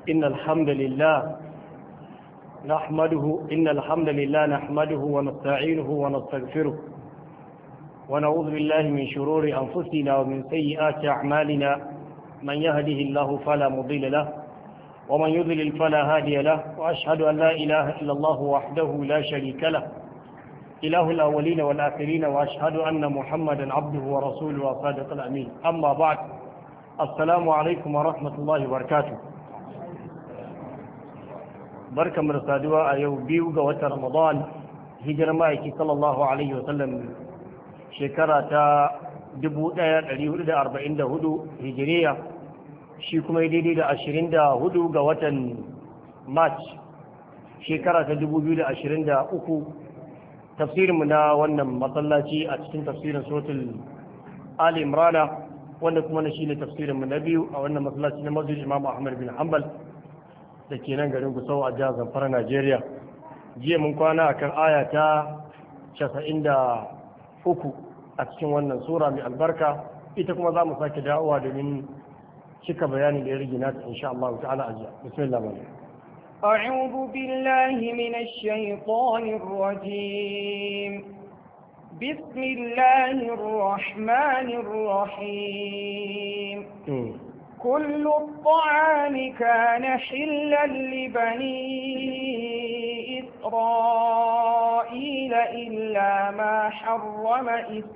إن الحمد لله نحمده إن الحمد لله نحمده ونستعينه ونستغفره ونعوذ بالله من شرور أنفسنا ومن سيئات أعمالنا من يهده الله فلا مضل له ومن يضلل فلا هادي له وأشهد أن لا إله إلا الله وحده لا شريك له إله الأولين والآخرين وأشهد أن محمدا عبده ورسوله وصادق الأمين أما بعد السلام عليكم ورحمة الله وبركاته بركة من الصادوة أيو بيوغا وتر رمضان هجر مايكي صلى الله عليه وسلم شكرة دبو دايا اليهود دا أربعين دا هدو هجرية shi kuma yi daidai da ashirin da hudu ga watan march shekara ta dubu biyu da ashirin da uku tafsirinmu na wannan matsalaci a cikin tafsirin sotul ali imrana wanda kuma na shi ne tafsirinmu na biyu a wannan matsalaci na masjid imam ahmad bin hanbal da ke nan garin gusau a jihar zamfara najeriya jiya mun kwana akan aya ta casa'in da uku a cikin wannan sura mai albarka ita kuma za mu sake dawowa domin cika bayani da ya rage nata insha Allah ta'ala ajiya bismillah malam أعوذ بالله من الشيطان الرجيم بسم الله الرحمن الرحيم كل الطعام كان حلا لبني إسرائيل إلا ما حرم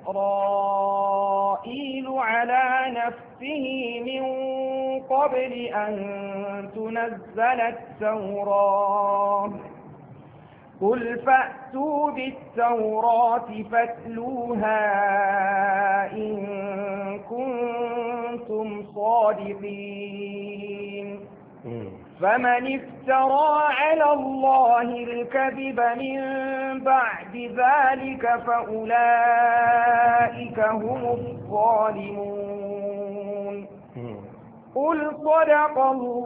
إسرائيل على نفسه من قبل أن تنزل التوراة قل فأتوا بالتوراة فاتلوها إن كنتم صادقين فمن افترى على الله الكذب من بعد ذلك فأولئك هم الظالمون قل صدق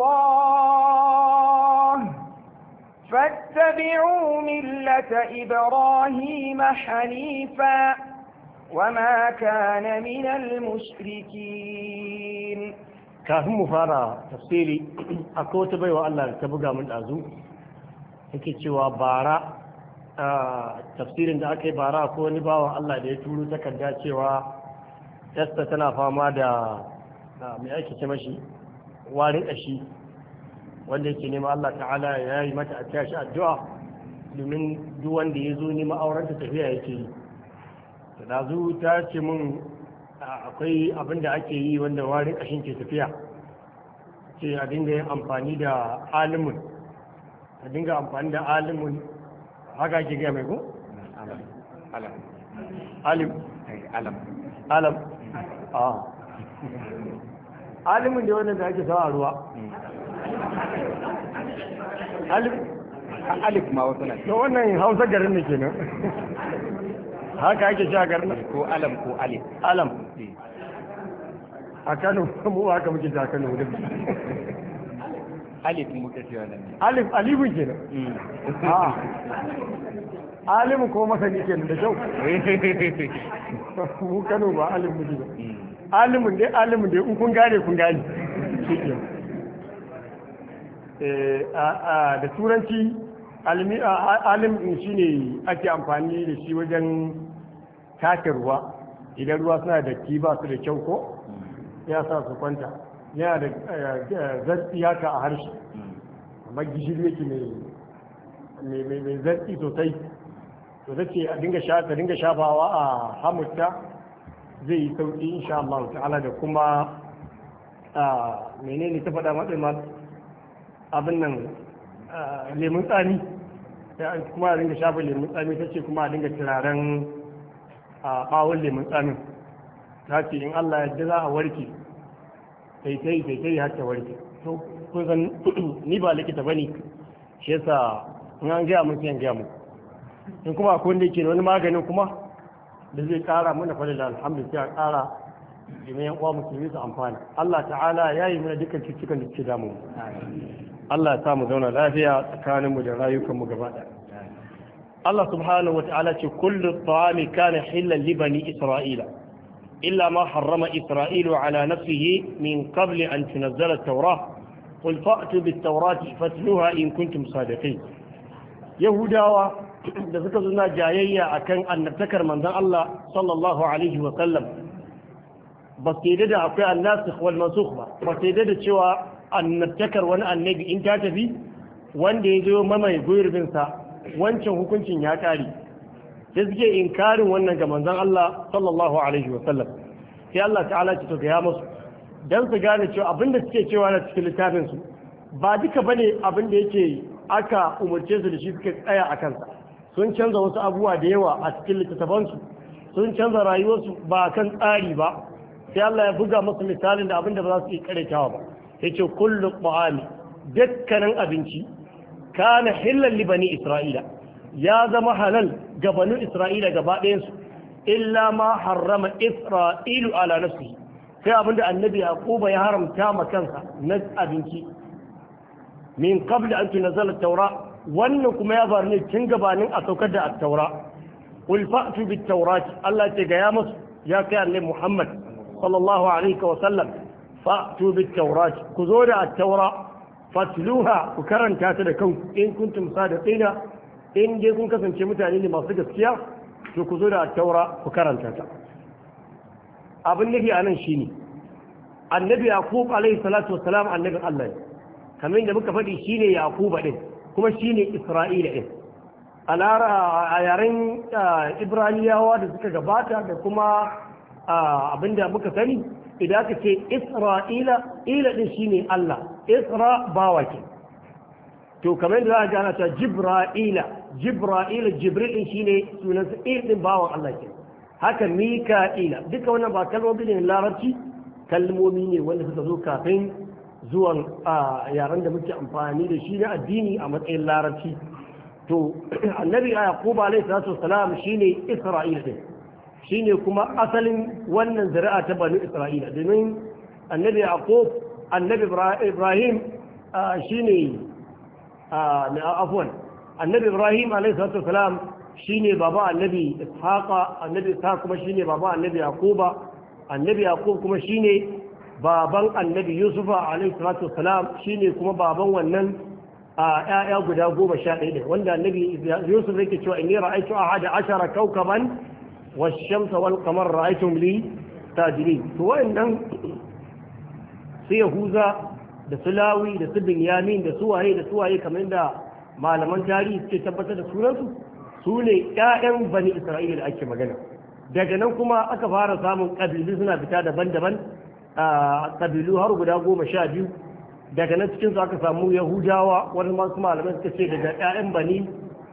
الله فاتبعوا ملة إبراهيم حنيفا وما كان من المشركين kafin mu fara tafsiri akwai wata baiwa Allah da ta buga min ɗazu yake cewa bara tafsirin da aka yi bara ko wani bawa Allah da ya turo takarda cewa yasta tana fama da mai ake ce mashi warin ƙashi wanda yake nema Allah ta'ala ya yi mata a tashi addu'a domin duk wanda ya zo nema aurenta tafiya yake yi da zu ta ce mun akwai abin da ake yi wanda warin ƙashin ke tafiya ce a dinga yin amfani da alimun a dinga amfani da alimun haka ke gaya mai ko? alim alam alam a alimun da wanda ake sawa a ruwa alif alif ma wasu na to wannan hausa garin ne kenan haka ake sha garin ko alam ko alif alam a kano mu haka muke sha kano da alif muka ce wannan alif alifun kenan a alimu ko masani kenan da kyau mu kano ba alim muke ba alimun dai alimun dai in kun gane kun gane shi kenan da turanci alim shi ne ake amfani da shi wajen take ruwa idan ruwa suna da ki ba su da kyau ko ya sa su kwanta yana da zartsi haka a harshe amma gishiri yake mai zartsi sosai to ta ce a dinga shafawa a hamurta zai yi sauƙi insha Allah ta'ala da kuma menene ta faɗa matsayin abin nan lemun tsami kuma a dinga shafa lemun tsami ta ce kuma a dinga turaren ɓawon lemun tsamin ta ce in Allah yadda za a warke taitai taitai har ta warke to kun san ni ba likita bane shi yasa in an gaya mun sai an gaya mu in kuma akwai wanda yake da wani maganin kuma da zai kara mana fadar da alhamdulillah a kara domin yan uwa musulmi su amfana Allah ta'ala ya yi mana dukkan cututtukan da suke damu Allah ya sa mu zauna lafiya tsakaninmu da rayukanmu gaba ɗaya Allah subhanahu wata'ala ce kullu ta'ami kana hillan li bani isra'ila illa ma harrama isra'ilu ala nafsihi min qabli an tunazzala at-taurah qul fa'tu bit tawrati fatluha in kuntum sadiqin yahudawa da suka zuna jayayya akan annabtakar manzon Allah sallallahu alaihi wa sallam ba su yadda da akwai annasikh wal mansukh ba ba su yadda da cewa annabtakar wani annabi in ta tafi wanda ya zo mamaye gurbin sa wancan hukuncin ya kare sai suke inkarin wannan ga manzon Allah sallallahu alaihi wa sallam sai Allah ta'ala ce to ga musu dan su gane cewa abinda suke cewa na cikin littafin su ba duka bane abin da yake aka umarce su da shi suka tsaya a kansa sun canza wasu abubuwa da yawa a cikin littattafansu sun canza rayuwarsu ba kan tsari ba sai Allah ya buga musu misalin da abin da ba za su yi karetawa ba ya ce kullu ta'ami dukkanin abinci kana hillan li bani isra'ila ya zama halal ga banu isra'ila gaba ɗayansu illa ma harrama isra'ilu ala nafsihi sai abin da annabi yaquba ya haramta ma kansa na abinci min qabla an tunzala at-taura wannan kuma ya faru ne tun gabanin a saukar da at-taura qul fa'tu bit-taurati Allah ce ga ya musu ya kai annabi Muhammad sallallahu alaihi wa sallam fa'tu bit-taurati ku zo da at-taura fatluha ku karanta ta da kanku in kuntum sadiqina in dai kun kasance mutane ne masu gaskiya to ku zo da at-taura ku karanta ta abin nufi anan shine annabi yaqub alaihi salatu wassalam annabin Allah ne kamar yadda muka faɗi shine yaquba din kuma shine isra'ila din a yaren ibraniyawa da suka gabata da kuma abinda muka sani idan aka ce isra'ila ila din shine Allah isra bawa ke to kamar yadda za a gana ta jibra'ila jibra'ila jibril din shine sunansa il din bawan Allah ke haka mika'ila duka wannan ba kalmomi ne larabci kalmomi ne wanda suka zo kafin zuwan yaren da muke amfani da shi na addini a matsayin larabci to annabi yaqub alayhi salatu wassalam shine isra'ila din shine kuma asalin wannan zuri'a ta bani isra'ila domin annabi yaqub annabi ibrahim shine afwan annabi ibrahim alayhi salatu wassalam shine baba annabi ishaqa annabi ishaq kuma shine baba annabi yaquba annabi yaqub kuma shine baban annabi yusufa alaihi salatu wasalam shine kuma baban wannan a ƴaƴa guda goma sha ɗaya ɗin wanda annabi yusuf yake cewa inni ra'aytu ahada ashara kawkaban wash-shamsa wal qamar ra'aytum li tajrin to wa'annan su yahuza da su lawi da su binyamin da su waye da su waye kamar da malaman tarihi suke tabbatar da sunansu su ne ƴaƴan bani isra'ila da ake magana daga nan kuma aka fara samun ƙabilu suna fita daban-daban a ƙabilu har guda goma sha biyu daga nan cikinsu aka samu yahudawa wani masu malamai suka ce daga 'ya'yan bani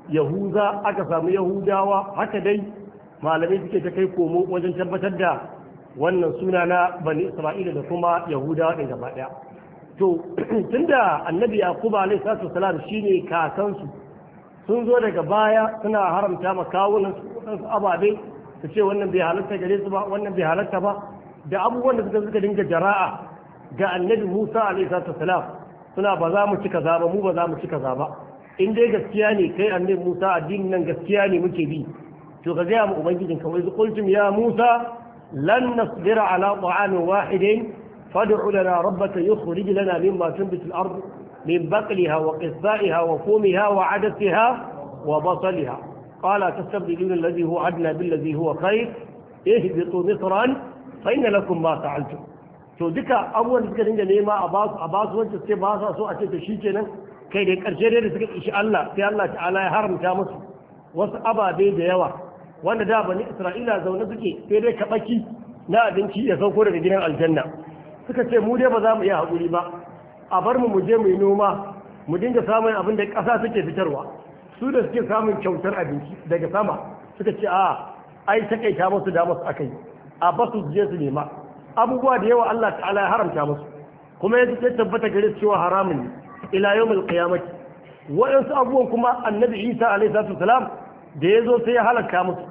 yahuza aka samu yahudawa haka dai malamai suke ta kai komo wajen tabbatar da wannan suna na bani isra'ila da kuma yahudawa ɗin gaba ɗaya to tunda annabi yaqub alaihi salatu wasalam shine kakansu sun zo daga baya suna haramta ma kawunan su ababe su ce wannan bai halatta gare su ba wannan bai halatta ba da abubuwan da suka suka dinga jara'a ga annabi Musa alaihi salatu wasalam suna ba za mu ci kaza ba mu ba za mu ci kaza ba in dai gaskiya ne kai annabi Musa addinin nan gaskiya ne muke bi to ka gaya mu ubangijin ka wai qultum ya Musa lan nasbira ala ta'amin wahidin fad'u lana rabbaka yukhrij lana mimma tunbitu al-ard min baqliha wa qithaiha wa fumiha wa adasiha wa basaliha qala tastabdiluna alladhi huwa adna billadhi huwa khair ihbitu misran fa inna lakum ma fa'altum to duka abubuwan da suka dinga nema a basu a basu wanda sai ba sa so a ce to shikenan kai da karshe dai da suka ishi Allah sai Allah ta'ala ya haramta musu wasu ababe da yawa wanda da bani Isra'ila zaune suke sai dai kabaki na abinci ya sauko daga gidan aljanna suka ce mu dai ba za mu iya haƙuri ba a bar mu mu je mu yi noma mu dinga samun abin da ƙasa suke fitarwa su da suke samun kyautar abinci daga sama suka ce a ai takaita musu da musu akai a basu je su nema abubuwa da yawa Allah ta'ala ya haramta musu kuma ya ce tabbata gare su cewa haramun ne ila yawmil qiyamati waɗansu abubuwan kuma annabi Isa alaihi salatu wasalam da ya zo sai ya halaka musu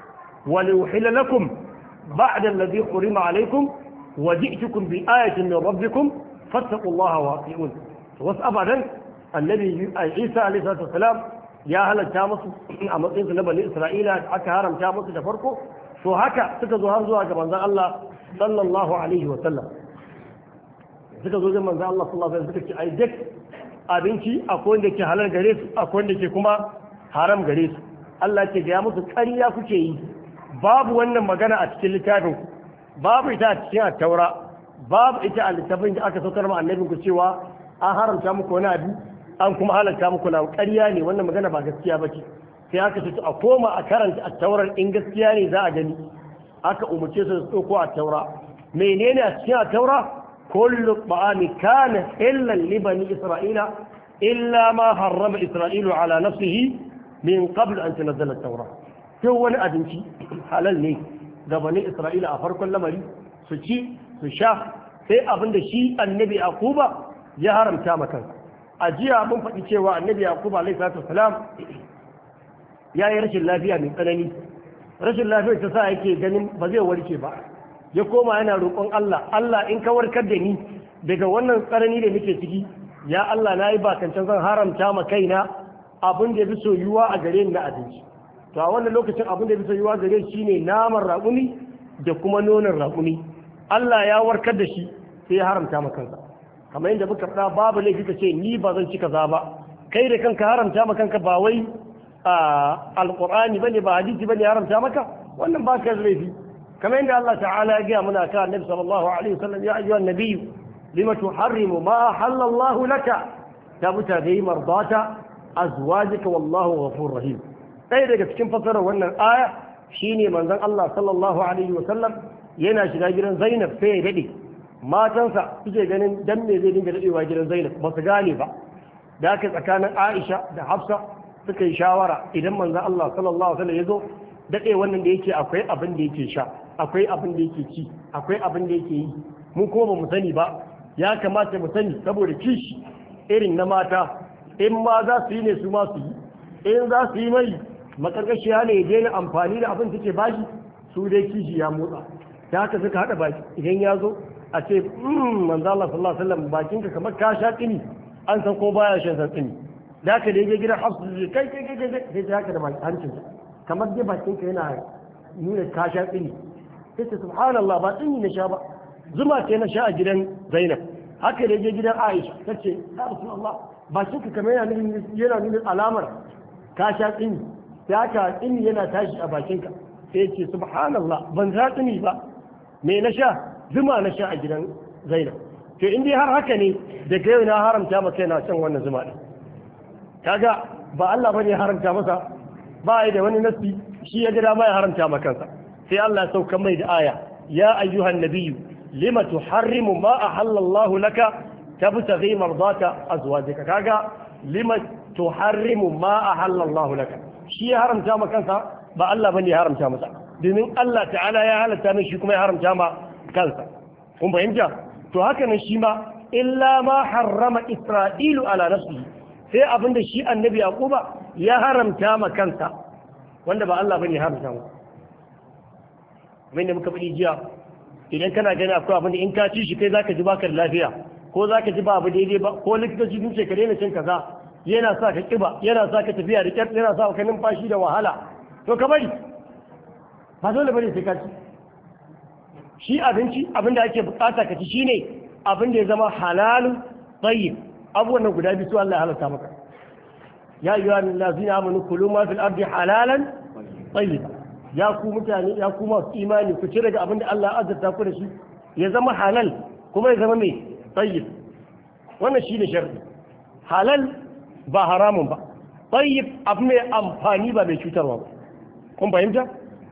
wa liuhilla lakum ba'da alladhi hurima alaikum wa ji'tukum bi ayatin min rabbikum fattaqullaha wa ati'un wasu abadan annabi Isa alaihi salatu wasalam ya halatta musu a matsayin su na bani Isra'ila aka haramta musu da farko to haka suka zo har zuwa ga manzon Allah sallallahu alaihi wa sallam suka zo zan manzo Allah sallallahu alaihi wasallam suka ce ai duk abinci akwai wanda ke halal gare su akwai wanda ke kuma haram gare su Allah ce ga musu ƙarya kuke yi babu wannan magana a cikin littafin ku babu ita a cikin taura babu ita a littafin da aka saukar ma annabin ku cewa an haramta muku wani abu an kuma halarta muku na ƙarya ne wannan magana ba gaskiya ba ce sai aka ce a koma a karanta a taurar in gaskiya ne za a gani aka umarce su su ɗauko a taura menene a cikin a taura kullu ta'ami kana illan li bani isra'ila illa ma harrama isra'ilu ala nafsihi min qabl an tunzala at-taura duk wani abinci halal ne ga bani isra'ila a farkon lamari su ci su sha sai abin da shi annabi akuba ya haramta maka a jiya mun faɗi cewa annabi yakuba alaihi salatu wasalam ya yi rashin lafiya mai tsanani rashin lafiyar ta sa yake ganin ba zai warke ba ya koma yana roƙon Allah Allah in ka warkar da ni daga wannan tsanani da nake ciki ya Allah na yi bakancan zan haramta ma kaina abin da ya fi soyuwa a gare ni na abinci to a wannan lokacin abin da ya fi soyuwa gare shi ne naman raƙumi da kuma nonon raƙumi Allah ya warkar da shi sai ya haramta ma kansa kamar yadda muka faɗa babu laifi ka ce ni ba zan ci kaza ba kai da kanka haramta ma kanka ba wai alqur'ani bane ba hadisi bane haramta maka wannan ba ka laifi kamar yadda Allah ta'ala ya gaya muna kan annabi sallallahu alaihi wasallam ya ayyuhan nabiyyu lima tuharrimu ma ahalla Allah laka tabuta dai mardata azwajika wallahu ghafurur rahim sai daga cikin fasarar wannan aya shine manzon Allah sallallahu alaihi wasallam yana shiga gidan Zainab sai ya dade matansa suke ganin dan me zai dinga dadewa gidan Zainab ba su gane ba da aka tsakanin Aisha da Hafsa suka yi shawara idan manzo Allah sallallahu alaihi wasallam ya zo dade wannan da yake akwai abin da yake sha akwai abin da yake ci akwai abin da yake yi mu kuma ba mu sani ba ya kamata mu sani saboda kishi irin na mata in ma za su yi ne su ma su yi in za su yi mai makarkashiya ne ya daina amfani da abin take bashi su dai kishi ya motsa ta haka suka haɗa baki idan ya zo a ce manzo Allah sallallahu alaihi wasallam bakinka kamar ka sha tsini an san ko baya shan san tsini da ka dai gidan hafsu zai kai kai kai kai sai ta haka da hancin kamar dai bakinka yana nuna ka sha tsini sai ta subhanallah ba tsini na sha ba zuma ce na sha a gidan Zainab haka dai gidan Aisha tace ya Rasulullah bakinka kamar yana nuna yana nuna alamar ka sha tsini sai haka tsini yana tashi a bakinka sai ce subhanallah ban sha tsini ba me na sha zuma na sha a gidan zainab to in dai har haka ne daga yau na haramta masa yana shan wannan zuma din kaga ba Allah bane ya haramta masa ba da wani nasi shi ya ga dama ya haramta maka kansa sai Allah ya sauka mai da aya ya ayyuhan nabiyyu lima tuharrimu ma ahalla Allah laka tabtaghi mardata azwajika kaga lima tuharrimu ma ahalla Allah laka shi ya haramta maka kansa ba Allah bane ya haramta masa domin Allah ta'ala ya halatta min shi kuma ya haramta ma kansa kun fahimta to haka nan shi ma illa ma harrama isra'ilu ala nafsihi sai abinda shi annabi yaquba ya haramta ma kansa wanda ba Allah bane ya haramta mu kamar da muka faɗi jiya idan kana gani akwai abinda in ka ci shi kai zaka ji baka da lafiya ko zaka ji ba abu daidai ba ko likitoci sun ce ka daina cin kaza yana sa ka kiba yana sa ka tafiya da kyar yana sa ka numfashi da wahala to ka bari ba dole bane sai ka ci shi abinci abinda ake bukata ka ci shine abin da ya zama halalu tayyib abubuwan nan guda biyu su Allah ya halatta maka ya ayyuha allazina amanu kulu ma fil ardi halalan tayyiba ya ku mutane ya ku masu imani ku ci daga abin da Allah ya azurta ku da shi ya zama halal kuma ya zama mai tayyib wannan shine sharri halal ba haramun ba tayyib abu mai amfani ba mai cutarwa ba kun fahimta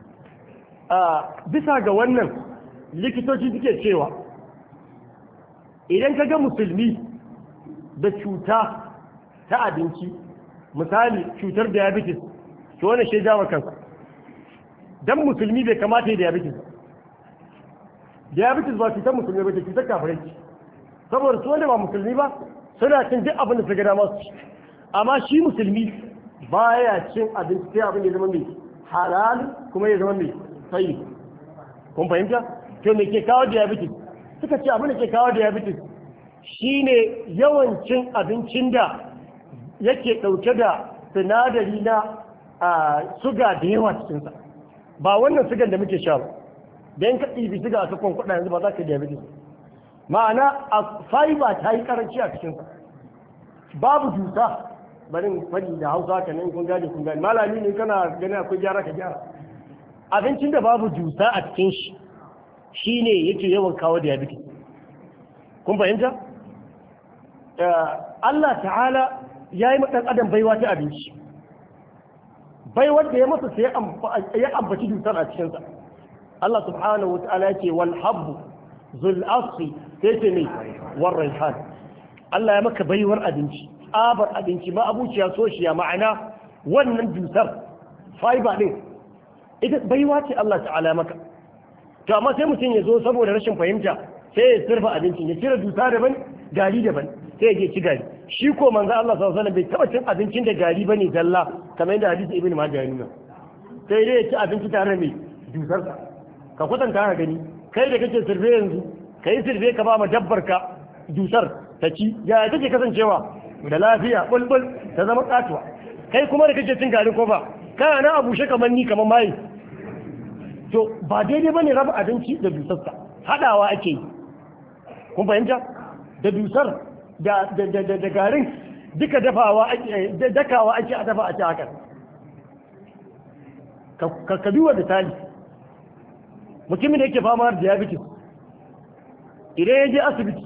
bisa ga wannan likitoci suke cewa idan ka ga musulmi da cuta ta abinci misali cutar diabetes to wani shi jawo kansa dan musulmi bai kamata ya diabetes ba diabetes ba cutar musulmi ba ce cutar kafirai saboda su wanda ba musulmi ba suna cin duk abin da su ga dama su ci amma shi musulmi baya cin abinci sai abin da ya zama mai halal kuma ya zama mai tsayi kun fahimta to me ke kawo diabetes suka ce abin da ke kawo diabetes shine yawan cin abincin da yake ɗauke da sinadari na suga da yawa cikinsa ba wannan sugan da muke sha ba don ka ɗibi suga a kakon kuɗa yanzu ba za ka diabetes ma'ana a fiber ta yi karanci a cikinsa babu dusa barin fadi da hausa ka nan kun gane kun gane malami ne kana gani akwai gyara ka gyara abincin da babu dusa a cikin shi shine yake yawan kawo diabetes kun fahimta Allah ta'ala ya yi ɗan adam baiwa ta abinci baiwar da ya masa sai ya ambaci dusar a cikinsa Allah subhanahu wa ta'ala ya ce wal habbu zul asfi sai ce ne war raihan Allah ya maka baiwar abinci abar abinci ma abuciya soshiya ma'ana wannan dusar fiber din ita baiwa ce Allah ta'ala ya maka to amma sai mutum ya zo saboda rashin fahimta sai ya sirfa abincin ya cire dusa daban gari daban sai ya ci gari shi ko manzo Allah sallallahu alaihi wasallam bai taba cin abincin da gari bane zalla kamar yadda hadisi ibnu majah ya nuna sai dai ya ci abinci tare mai dusar ka kwatanta ka gani kai da kake sirfe yanzu kai sirfe ka ba ma dabbar ka dusar ta ci ya take kasancewa da lafiya bulbul ta zama katuwa kai kuma da kake cin garin kofa kana na abushe kamar ni kamar mai to ba daidai bane raba abinci da dusarsa hadawa ake yi kun fahimta da dusar da da garin duka dafawa ake dakawa ake a dafa a ci haka ka ka duba misali mutumin da yake fama da diabetes idan ya je asibiti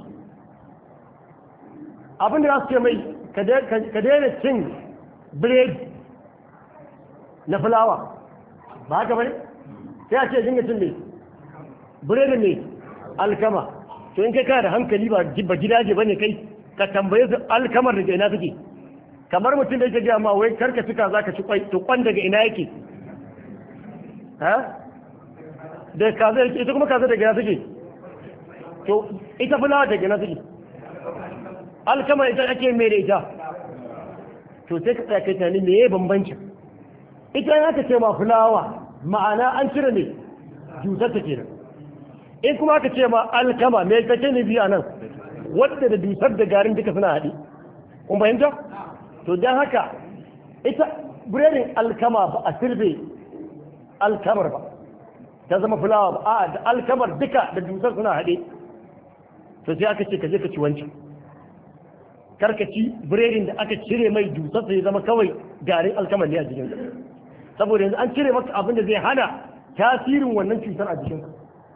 abin da za su ce mai ka daina cin biredi na fulawa ba haka bane sai a ce dinga cin mai biredi mai alkama to in kai kana da hankali ba gidaje ba ne kai ka tambaye su alkamar daga ina suke kamar mutum da yake gaya ma wai karka cika za ka ci kwai to kwan daga ina yake ha da kaza yake ita kuma kaza daga ina suke to ita fulawa daga ina suke alkamar ita ake mai da ita to sai ka tsaya kai tunani me ya bambancin ita ya ka ce ma fulawa ma'ana an cire ne jusar ta kenan in kuma aka ce ma alkama me kake ne biya nan wadda da dusar da garin duka suna haɗe kun fahimta to don haka ita biredin alkama ba a sirbe alkamar ba ta zama fulawa ba a da alkamar duka da dusar suna haɗe to sai aka ce ka je ka ci wancan karkaci biredin da aka cire mai dusar sai zama kawai garin alkamar ne a jikinsa saboda yanzu an cire maka abin da zai hana tasirin wannan cutar a jikinsa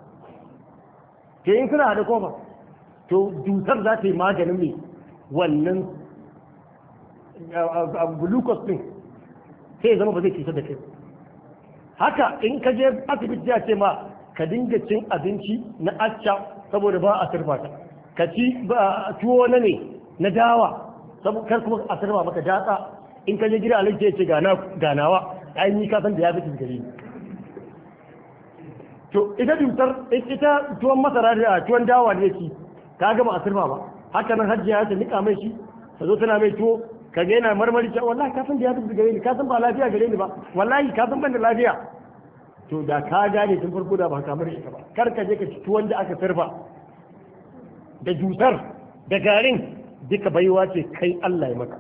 ke in suna haɗe kofa to cutar za ta yi maganin mai wannan glucose din sai zama ba zai cutar da kai haka in ka je asibiti ya ce ma ka dinga cin abinci na acca saboda ba a sirfa ta ka ci tuwo na ne na dawa kar kuma a sirfa maka datsa in ka je gida alaji ya ce ganawa ai ni ka san da ya fi gare ni to ita cutar ita tuwon masara da tuwon dawa ne ci ka gama a sirfa ba haka nan hajjiya ta nika mai shi ta zo tana mai tuwo ka ga yana marmari cewa wallahi ka san da ya tafi gare ni ka san ba lafiya gare ni ba wallahi ka san ban da lafiya to da ka gane tun farko da ba ka mara ita ba kar ka je ka ci tuwon da aka sirfa da jutar da garin duka baiwa ce kai Allah ya maka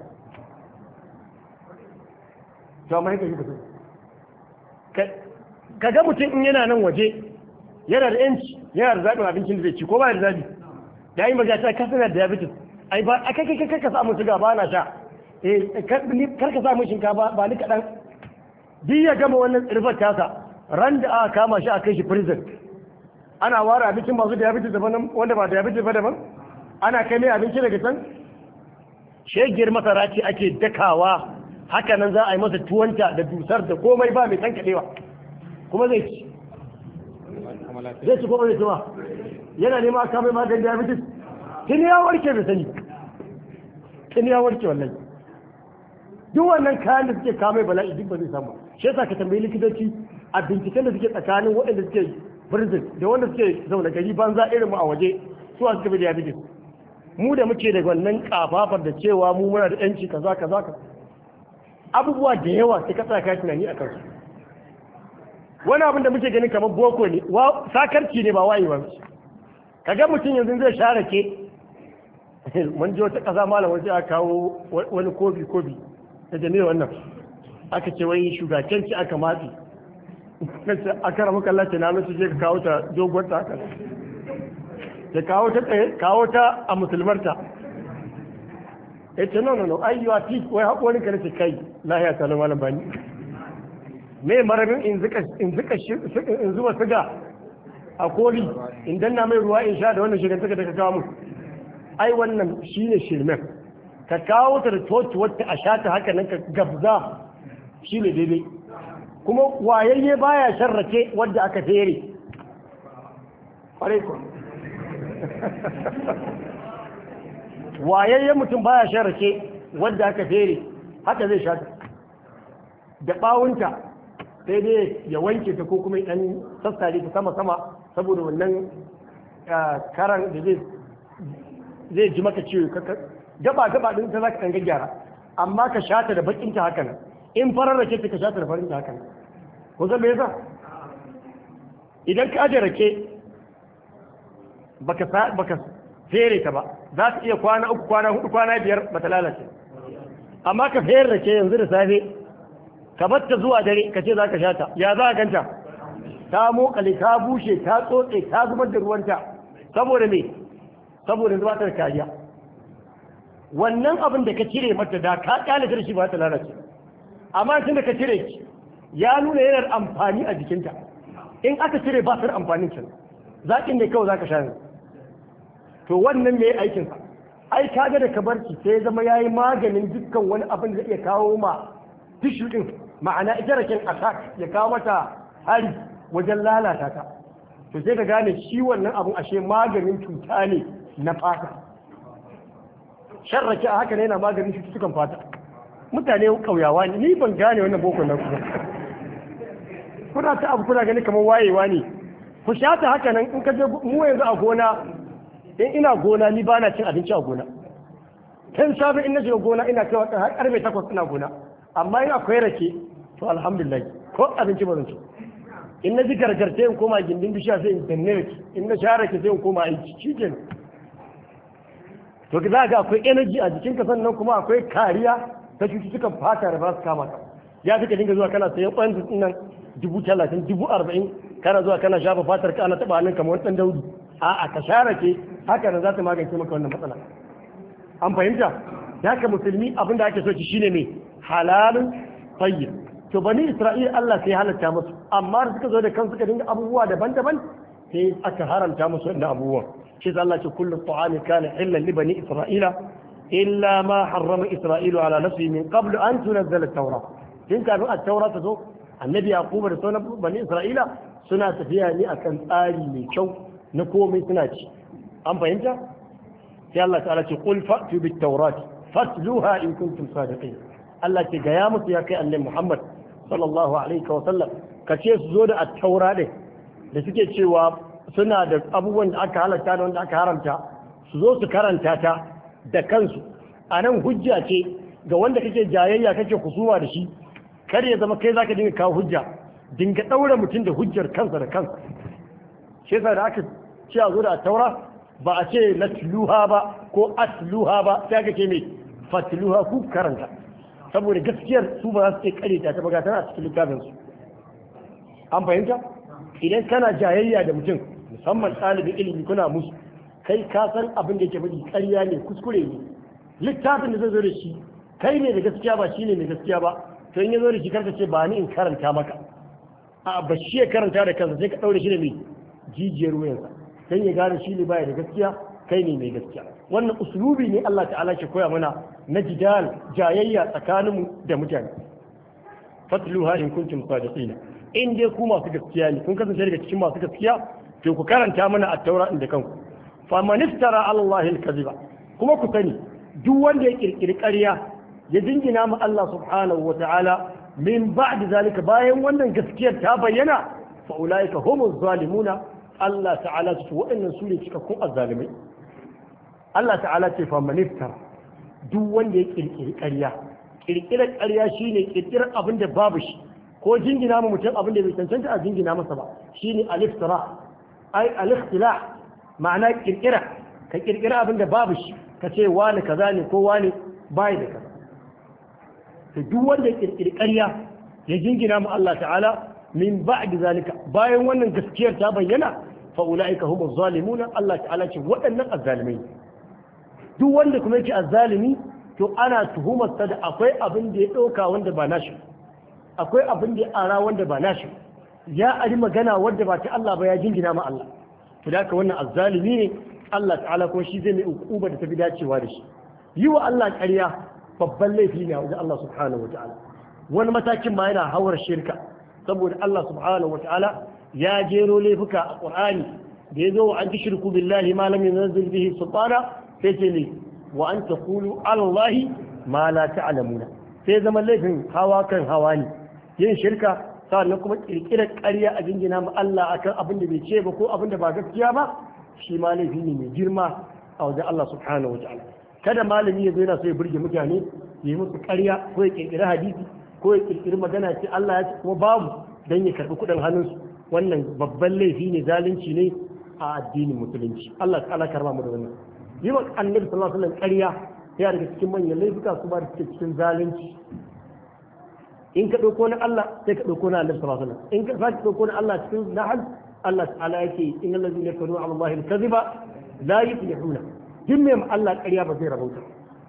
to amma yake ka ka ga mutum in yana nan waje yana da yanci yana da zaɓin abincin da zai ci ko ba da zaɓi da yi magana ta kasana da diabetes ai ba a kai kai ka samu shiga ba na sha eh kar ka samu shinkafa ba ni kaɗan duk ya gama wannan tsirfar tasa ran da aka kama shi a kai shi prison ana ware abincin masu diabetes daban wanda ba diabetes ba daban ana kai mai abinci daga can shegiyar masara ce ake dakawa haka nan za a yi masa tuwanta da dusar da komai ba mai tankaɗewa kuma zai ci zai ci kuma zai ci ba yana nema aka mai maganin diabetes tun ya warke da sani tun ya warke wallahi duk wannan kayan da suke kame bala'i duk ba zai samu shi yasa ka tambayi likitoci a binciken da suke tsakanin waɗanda suke prison da wanda suke zaune gari banza irin mu a waje su a suka bi diabetes mu da muke da wannan kafafar da cewa mu muna da yanci kaza kaza ka abubuwa da yawa sai ka tsaya tunani a kansu wani abin da muke ganin kamar boko ne sakarci ne ba wayewa ka ga mutum yanzu zai share ke mun ji wata ƙasa malam wasu aka kawo wani kofi kofi da jami'a wannan aka ce wai shugabanci aka matsi aka ramu kallon ce na musu je ka kawo ta doguwar ta haka ya kawo ta tsaye kawo ta a musulmarta ya ce no no no ai yiwa ti wai haƙorin ka nace kai lahiya ta lamar bani me marabin in zika in zika in zuba siga a koli in danna mai ruwa in sha da wannan shirin da ka kawo mu ai wannan shine shirmen ka kawo ta da toci wata a sha ta haka nan ka gabza shine daidai kuma wayayye baya sharrake wadda aka fere alaikun wayayyen mutum baya sharrake wadda aka fere haka zai sha da bawunta sai dai ya wanke ta ko kuma dan sassare ta sama sama saboda wannan karan da zai zai ji maka ciwo gaba gaba din ta zaka dan gyara amma ka shata da bakin ta haka nan in farar rake ta ka shata da farin ta haka nan ko zan me yasa idan ka aje rake baka baka fere ta ba za ta iya kwana uku kwana hudu kwana biyar bata lalace amma ka fere rake yanzu da safe ka batta zuwa dare ka ce za ka shata ya za ka ganta ta mokale ta bushe ta tsotse ta zubar da ruwanta saboda me saboda zuba ta kariya wannan abin da ka cire mata da ka kyale ta shi ba ta lalace amma tun da ka cire ki ya nuna yana amfani a jikinta in aka cire ba ta amfanin can zakin ne kawai zaka sha ne to wannan me aikin sa ai kaga da ka barci sai ya zama yayi maganin dukkan wani abin da zai iya kawo ma tishu din ma'ana ita rakin attack ya kawo mata hari wajen lalata ta to sai ka gane shi wannan abun ashe maganin cuta ne na fata sharrake a haka ne yana maganin cututtukan fata mutane kauyawa ne ni ban gane wannan boko na kuma kuna ta abu kuna gani kamar wayewa ne ku sha ta haka nan in ka je mu yanzu a gona in ina gona ni ba na cin abinci a gona kan safe in na shiga gona ina kai wata har karfe takwas ina gona amma in akwai rake to alhamdulillah ko abinci ba zan ci in na ji gargarce in koma gindin bishiya sai in danne rake in na sha rake sai in koma aiki shi ke to za ga akwai energy a jikinka sannan kuma akwai kariya ta cututtukan fata da ba su kama ka ya fi ka dinga zuwa kana sayan ƙwayan su nan dubu talatin dubu arba'in kana zuwa kana shafa fatar ka ana taɓa hannun kamar wani ɗan daudu a'a ka share ke haka nan za ta magance maka wannan matsala an fahimta ya ka musulmi abin da ake so ki shine mai halalun tayyib to bani isra'ila Allah sai halatta musu amma da suka zo da kansu suka dinga abubuwa daban-daban sai aka haramta musu wannan abubuwan shi Allah ce kullu ta'ami kana hillan li bani isra'ila illa ma harrama isra'ilu ala nafsi min qabl an tunzala at-taura tun kafin at-taura ta zo annabi yaquba da sauran bani isra'ila suna tafiya ne akan tsari mai kyau na komai suna ci an fahimta sai Allah ta'ala ce qul fa'tu bit-taurat fatluha in kuntum sadiqin Allah ce ga ya musu ya kai annabi Muhammad sallallahu alaihi wa sallam ka ce su zo da at-taura din da suke cewa suna da abubuwan da aka halatta da wanda aka haramta su zo su karanta ta da kansu a nan hujja ce ga wanda kake jayayya kake kusuma da shi kar ya zama kai zaka dinga kawo hujja dinga daura mutum da hujjar kansa da kansa shi yasa da aka ce a zo da taura ba a ce natluha ba ko atluha ba sai aka ce mai fatluha ku karanta saboda gaskiyar su ba za su iya kare ta ba ga tana a cikin littafin su an fahimta idan kana jayayya da mutum musamman ɗalibin ilimi kuna musu kai ka san abin da yake faɗi ƙarya ne kuskure ne littafin da zai zo da shi kai ne da gaskiya ba shi ne mai gaskiya ba to in ya zo da shi karka ce ba ni in karanta maka a ba shi ya karanta da kansa sai ka ɗaure shi da mai jijiyar wuyansa dan ya gane shi ne baya da gaskiya kai ne mai gaskiya wannan uslubi ne Allah ta'ala ke koya mana na jidal jayayya tsakaninmu da mutane fatluha in kuntum sadiqina in dai ku masu gaskiya ne kun kasance daga cikin masu gaskiya to ku karanta mana a taura inda kanku fa man iftara ala Allah al-kadhiba kuma ku sani duk wanda ya kirkiri ƙarya ya dingina ma Allah subhanahu wa ta'ala min ba'd zalika bayan wannan gaskiyar ta bayyana fa ulaika humuz zalimuna Allah ta'ala ce waɗannan su ne cikakkun azzalimai Allah ta'ala ce fa man iftara duk wanda ya kirkiri ƙarya kirkirar ƙarya shine kirkirar abin da babu shi ko jingina ma mutum abin da bai cancanta a jingina masa ba shine al-iftira ai al-ikhtilah ma'ana kirkira ka kirkira abin da babu shi ka ce wani kaza ne ko wani bai da kaza to duk wanda ya kirkiri ƙarya ya jingina ma Allah ta'ala min ba'di zalika bayan wannan gaskiyar ta bayyana fa ulaika humuz zalimuna Allah ta'ala ce waɗannan azzalimai duk wanda kuma yake azzalimi to ana tuhumar sa da akwai abin da ya ɗauka wanda ba nashi akwai abin da ya ara wanda ba nashi ya ari magana wanda ba ta Allah ba ya jingina ma Allah to da wannan azzalimi ne Allah ta'ala ko shi zai mai ukuba da tafi dacewa da shi yi wa Allah ƙarya babban laifi ne a wajen Allah subhanahu wata'ala wani matakin ma yana hawar shirka saboda Allah subhanahu wata'ala ya jero laifuka a Qur'ani da ya zo wa an tushriku billahi ma lam yunzil bihi sultana sai ce ne wa an taqulu ala Allah ma la ta'lamuna sai zama laifin hawa kan hawa ne yin shirka sannan kuma kirkirar ƙarya a jingina ma Allah akan abin da bai ce ba ko abin da ba gaskiya ba shi ma laifi ne mai girma a wajen Allah subhanahu wata'ala kada malami ya zo yana so ya burge mutane ya yi musu ƙarya ko ya kirkiri hadisi ko ya kirkiri magana ce Allah ya ce kuma babu dan ya karbi kuɗin hannunsu wannan babban laifi ne zalunci ne a addinin musulunci Allah ta'ala karba mu da wannan yi wa annabi sallallahu alaihi wasallam ƙarya ya daga cikin manyan laifuka kuma da cikin zalunci in ka ɗauko na Allah sai ka ɗauko na annabi sallallahu alaihi wasallam in ka sake ɗauko na Allah cikin nahal Allah ta'ala yake in allazi ne kanu ala Allah al-kadhiba la yuflihuna din mai Allah ƙarya ba zai rabauta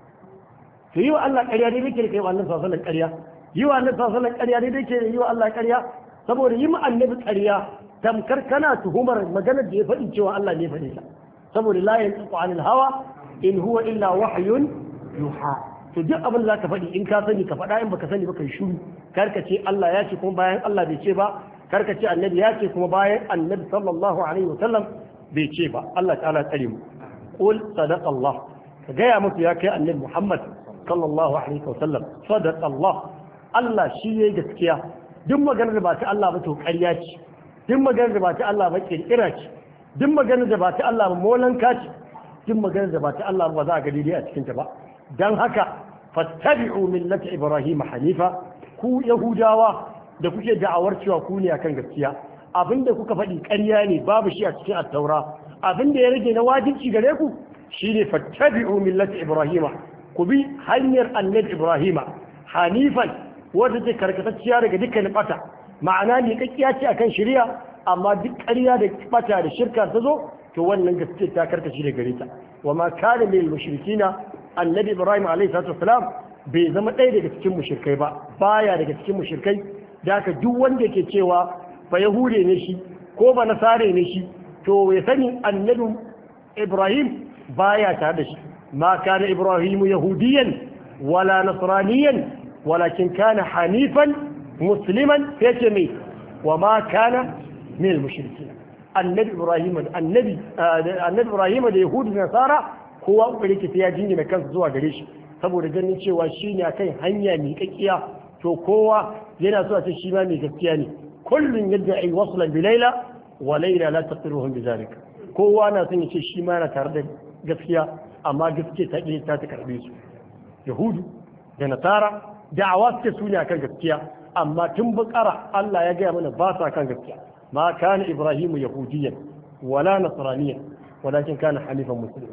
to yi wa Allah ƙarya dai yake kai wa annabi sallallahu alaihi wasallam ƙarya yi wa annabi sallallahu alaihi wasallam ƙarya dai yake yi wa Allah ƙarya saboda yi ma annabi ƙarya tamkar kana tuhumar maganar da ya faɗi cewa Allah ne ya faɗi ta saboda la yantiqu anil hawa in huwa illa wahyun yuha to duk abin da zaka faɗi in ka sani ka faɗa in baka sani ba kai shiru kar ka ce Allah ya ce kuma bayan Allah bai ce ba kar ka ce annabi ya ce kuma bayan annabi sallallahu alaihi wa sallam bai ce ba Allah ta'ala tsare mu qul sadaqa Allah ka gaya musu ya kai annabi Muhammad sallallahu alaihi wa sallam sadaqa Allah Allah shi yayi gaskiya duk maganar da ba ta Allah ba to ƙarya ce duk maganar da ba ta Allah ba kirkira ce duk maganar da ba ta Allah ba molanka ce duk maganar da ba ta Allah ba za a ga daidai a cikin ta ba dan haka fattabi'u millata ibrahim hanifa ku yahudawa da kuke da'awar cewa ku ne akan gaskiya abinda kuka faɗi ƙarya ne babu shi a cikin at-taura abinda ya rage na wajibci gare ku shine fattabi'u millata ibrahim ku bi hanyar annabi ibrahim hanifan wanda take karkatacciya daga dukkan bata ma'ana ne kakkiya ce akan shari'a amma duk ƙarya da bata da shirka ta zo to wannan gaskiya ta karkace da gare ta wa ma kana lil mushrikina annabi ibrahim alayhi salatu wasalam bai zama ɗaya daga cikin mushrikai ba baya daga cikin mushrikai da haka duk wanda ke cewa ba yahude ne shi ko ba nasare ne shi to ya sani annabi ibrahim baya tare da shi ma kana ibrahim yahudiyan wala nasraniyan walakin kana hanifan musliman yace mai wa ma kana min al-mushrikin annabi ibrahim annabi annabi ibrahim da yahudi da nasara kowa kokari ke ya jingina kansa zuwa gare shi saboda ganin cewa shi ne akan hanya mai kakkiya to kowa yana so a ce shi ma mai gaskiya ne kullun yadda ai waslan bi laila wa laila la taqiruhum bi zalika kowa na son ya ce shi ma yana tare da gaskiya amma gaskiya ta ƙi ta ta karbe su yahudu da nasara da'awa suke su ne akan gaskiya amma tun bukara Allah ya gaya mana ba sa kan gaskiya ma kana ibrahimu yahudiyan wala nasraniyan walakin kana halifan musliman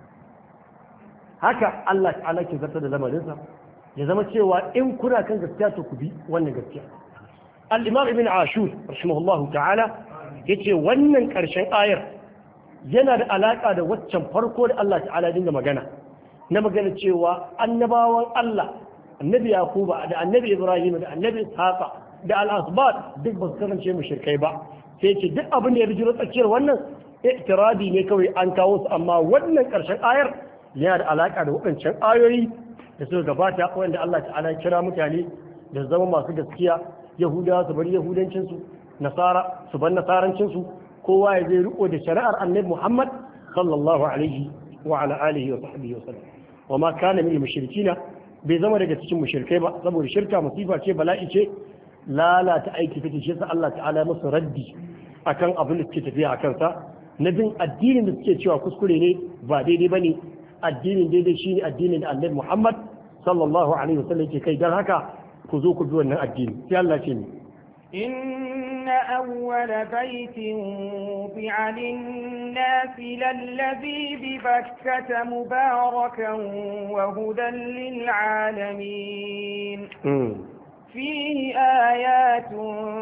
haka Allah ta'ala ke zartar da lamarinsa ya zama cewa in kuna kan gaskiya to ku bi wannan gaskiya al-imam ibn ashur rahimahullahu ta'ala yace wannan karshen ayar yana da alaka da waccan farko da Allah ta'ala dinga magana na magana cewa annabawan Allah annabi yakuba da annabi ibrahim da annabi ishaqa da al-asbat duk ba su kasance mushrikai ba sai ce duk abin da ya bijiro tsakiyar wannan i'tiradi ne kawai an kawo su amma wannan karshen ayar yana da alaka da waɗancan ayoyi da suka gabata wanda Allah ta'ala ya kira mutane da zama masu gaskiya yahudawa su bar yahudancinsu nasara su bar nasarancinsu kowa ya zai riko da shari'ar annabi Muhammad sallallahu alaihi wa ala alihi wa sahbihi wa sallam wa ma kana min mushrikina bai zama daga cikin mushrikai ba saboda shirka musifa ce bala'i ce lalata aiki take shi sa Allah ta'ala musu raddi akan abin da suke tafiya a kansa na bin addinin da suke cewa kuskure ne ba daidai bane addinin daidai shine addinin da Annabi Muhammad sallallahu alaihi wasallam yake kai dan haka ku zo ku bi wannan addini sai Allah ce ni إن أول بيت وضع للناس للذي ببكة مباركا وهدى للعالمين فيه آيات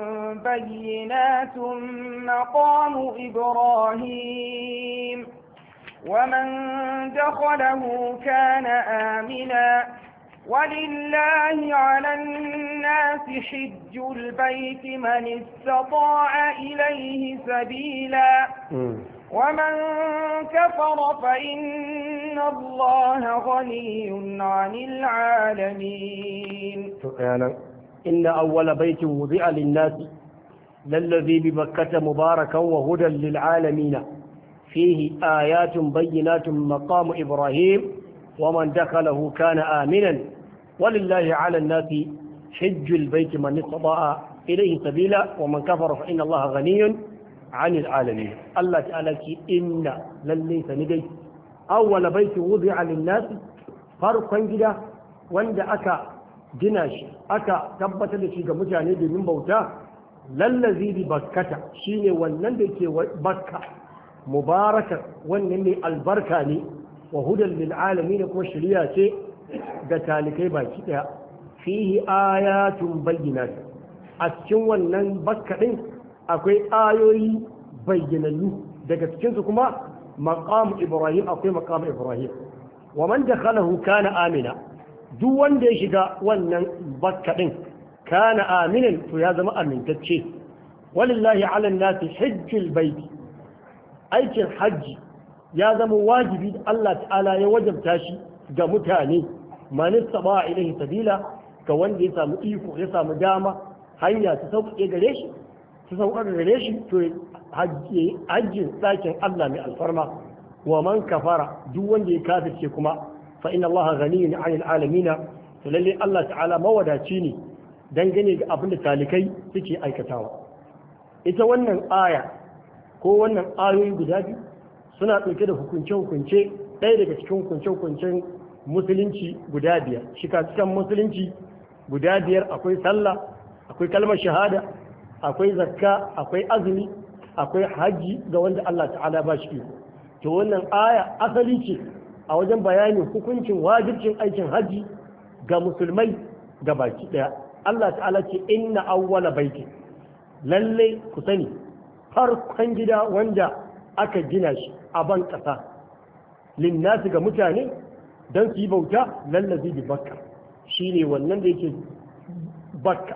بينات مقام إبراهيم ومن دخله كان آمنا ولله على الناس حج البيت من استطاع إليه سبيلا ومن كفر فإن الله غني عن العالمين سبحانه إن أول بيت وضع للناس للذي ببكة مباركا وهدى للعالمين فيه آيات بينات مقام إبراهيم ومن دخله كان آمنا ولله على الناس حج البيت من استطاع إليه سبيلا ومن كفر فإن الله غني عن العالمين الله تعالى إن للي سندي أول بيت وضع للناس فرقا جدا وند أكا جناش أكا تبت لشي متعني من بوتا للذي ببكة شيني ونندك بكة مباركة ونمي البركة لي وهدى للعالمين كما شريعة da talikai baki daya fihi ayatun bayyinat a cikin wannan bakka din akwai ayoyi bayyanannu daga cikin su kuma maqam ibrahim akwai maqam ibrahim wa man dakhalahu kana amina duk wanda ya shiga wannan bakka din kana aminan to ya zama amintacce walillahi ala nasi hajjul baiti aikin hajji ya zama wajibi da Allah ta'ala ya wajabta shi ga mutane manista ba ilaihi sabila ga wanda ya samu iko ya samu dama hanya ta sauƙaƙe gare shi ta sauƙaƙe gare shi to hajjin ɗakin Allah mai alfarma wa man kafara duk wanda ya kafirce kuma fa inna Allah ghaniyun 'anil alamina to lalle Allah ta'ala mawadaci ne dangane ga abin da talikai suke aikatawa ita wannan aya ko wannan ayoyi guda biyu suna ɗauke da hukunce-hukunce ɗaya daga cikin hukunce-hukuncen musulunci guda biyar shika-cikan musulunci guda biyar akwai sallah akwai kalmar shahada akwai zakka akwai azumi akwai hajji ga wanda Allah ta'ala ba shi iko to wannan aya asali ce a wajen bayanin hukuncin wajibcin aikin hajji ga musulmai ga baki daya Allah ta'ala ce inna awwala baiti lalle ku sani farkon gida wanda aka gina shi a ban ƙasa linnasi ga mutane don su yi bauta lallazi bi bakka shi ne wannan da yake bakka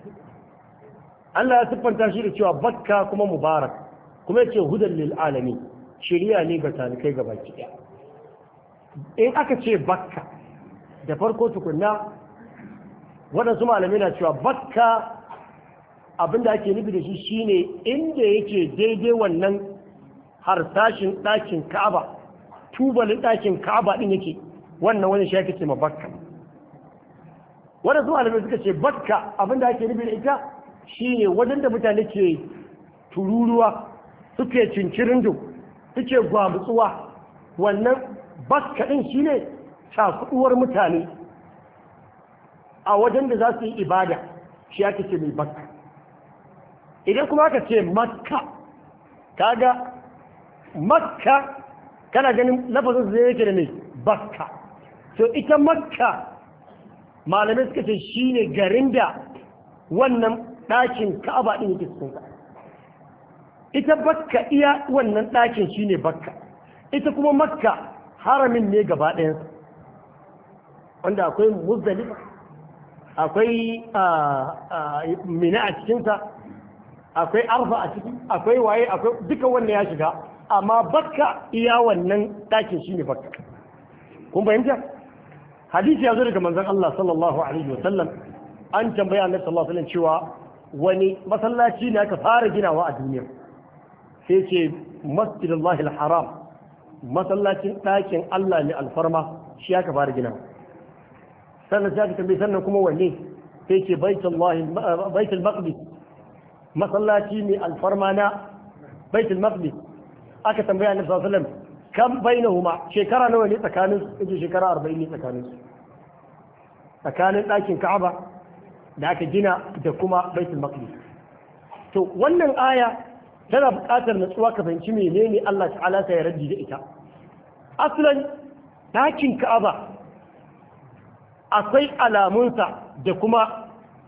Allah ya siffanta shi da cewa bakka kuma mubarak kuma yace hudan lil alami shiriya ne ga talikai ga baki ɗaya in aka ce bakka da farko tukunna waɗansu malamai na cewa bakka abinda ake nufi da shi shine inda yake daidai wannan harsashin ɗakin ka'aba tubalin ɗakin ka'aba ɗin yake wannan wani shi ake ce ma bakka waɗansu malamai suka ce bakka abinda ake nufi da ita shine wajen da mutane ke tururuwa suke cincirindo suke gwamutsuwa wannan bakka ɗin shine cakuɗuwar mutane a wajen da za su yi ibada shi ake ce mai bakka idan kuma aka ce makka kaga makka kana ganin lafazin zai yake da mai bakka to ita makka malamai suka ce shine garin da wannan ɗakin ka'aba ɗin yake cikin sa ita bakka iya wannan ɗakin shine bakka ita kuma makka haramin ne gaba ɗayansa wanda akwai muzdalifa akwai mina a cikinsa akwai arfa a ciki akwai waye akwai duka wannan ya shiga amma bakka iya wannan ɗakin shine bakka kun fahimta hadisi ya zo daga manzon Allah sallallahu alaihi wasallam an tambaya annabi sallallahu alaihi wasallam cewa wani masallaci ne aka fara ginawa a duniya sai ce masjidullahi al-haram masallacin ɗakin Allah ne alfarma shi aka fara ginawa sannan sai aka tambaye sannan kuma wanne sai ce baitullahi baitul maqdis masallaci mai alfarma na baitul maqdis aka tambaya annabi sallallahu alaihi wasallam kam bainahuma shekara nawa ne tsakanin su shekara 40 ne tsakanin su tsakanin ɗakin Ka'aba da aka gina da kuma baitul maqdis to wannan aya tana buƙatar natsuwa ka fahimci menene Allah ta'ala ta yarda da ita aslan ɗakin Ka'aba akwai alamunsa da kuma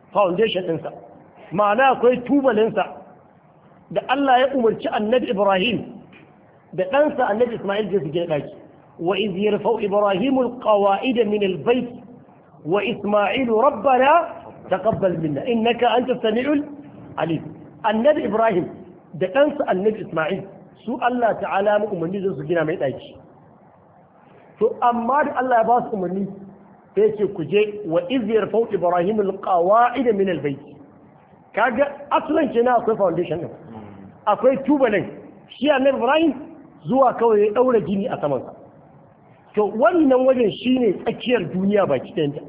foundation ɗinsa ma'ana akwai tubalinsa da Allah ya umarci annabi Ibrahim da ɗansa annabi Ismail da su gina ɗaki wa iz yarfa'u Ibrahim alqawa'id min albayt wa Ismail rabbana taqabbal minna innaka antas samiul alim annabi Ibrahim da ɗansa annabi Ismail su Allah ta'ala mu umarni su gina mai ɗaki to amma da Allah ya ba su umarni sai ce ku je wa iz yarfa'u Ibrahim alqawa'id min albayt kaga aslan kenan akwai foundation din akwai tubalin shi annabi Ibrahim zuwa kawai ya daura gini a saman sa to wannan wajen shine tsakiyar duniya baki ɗayanta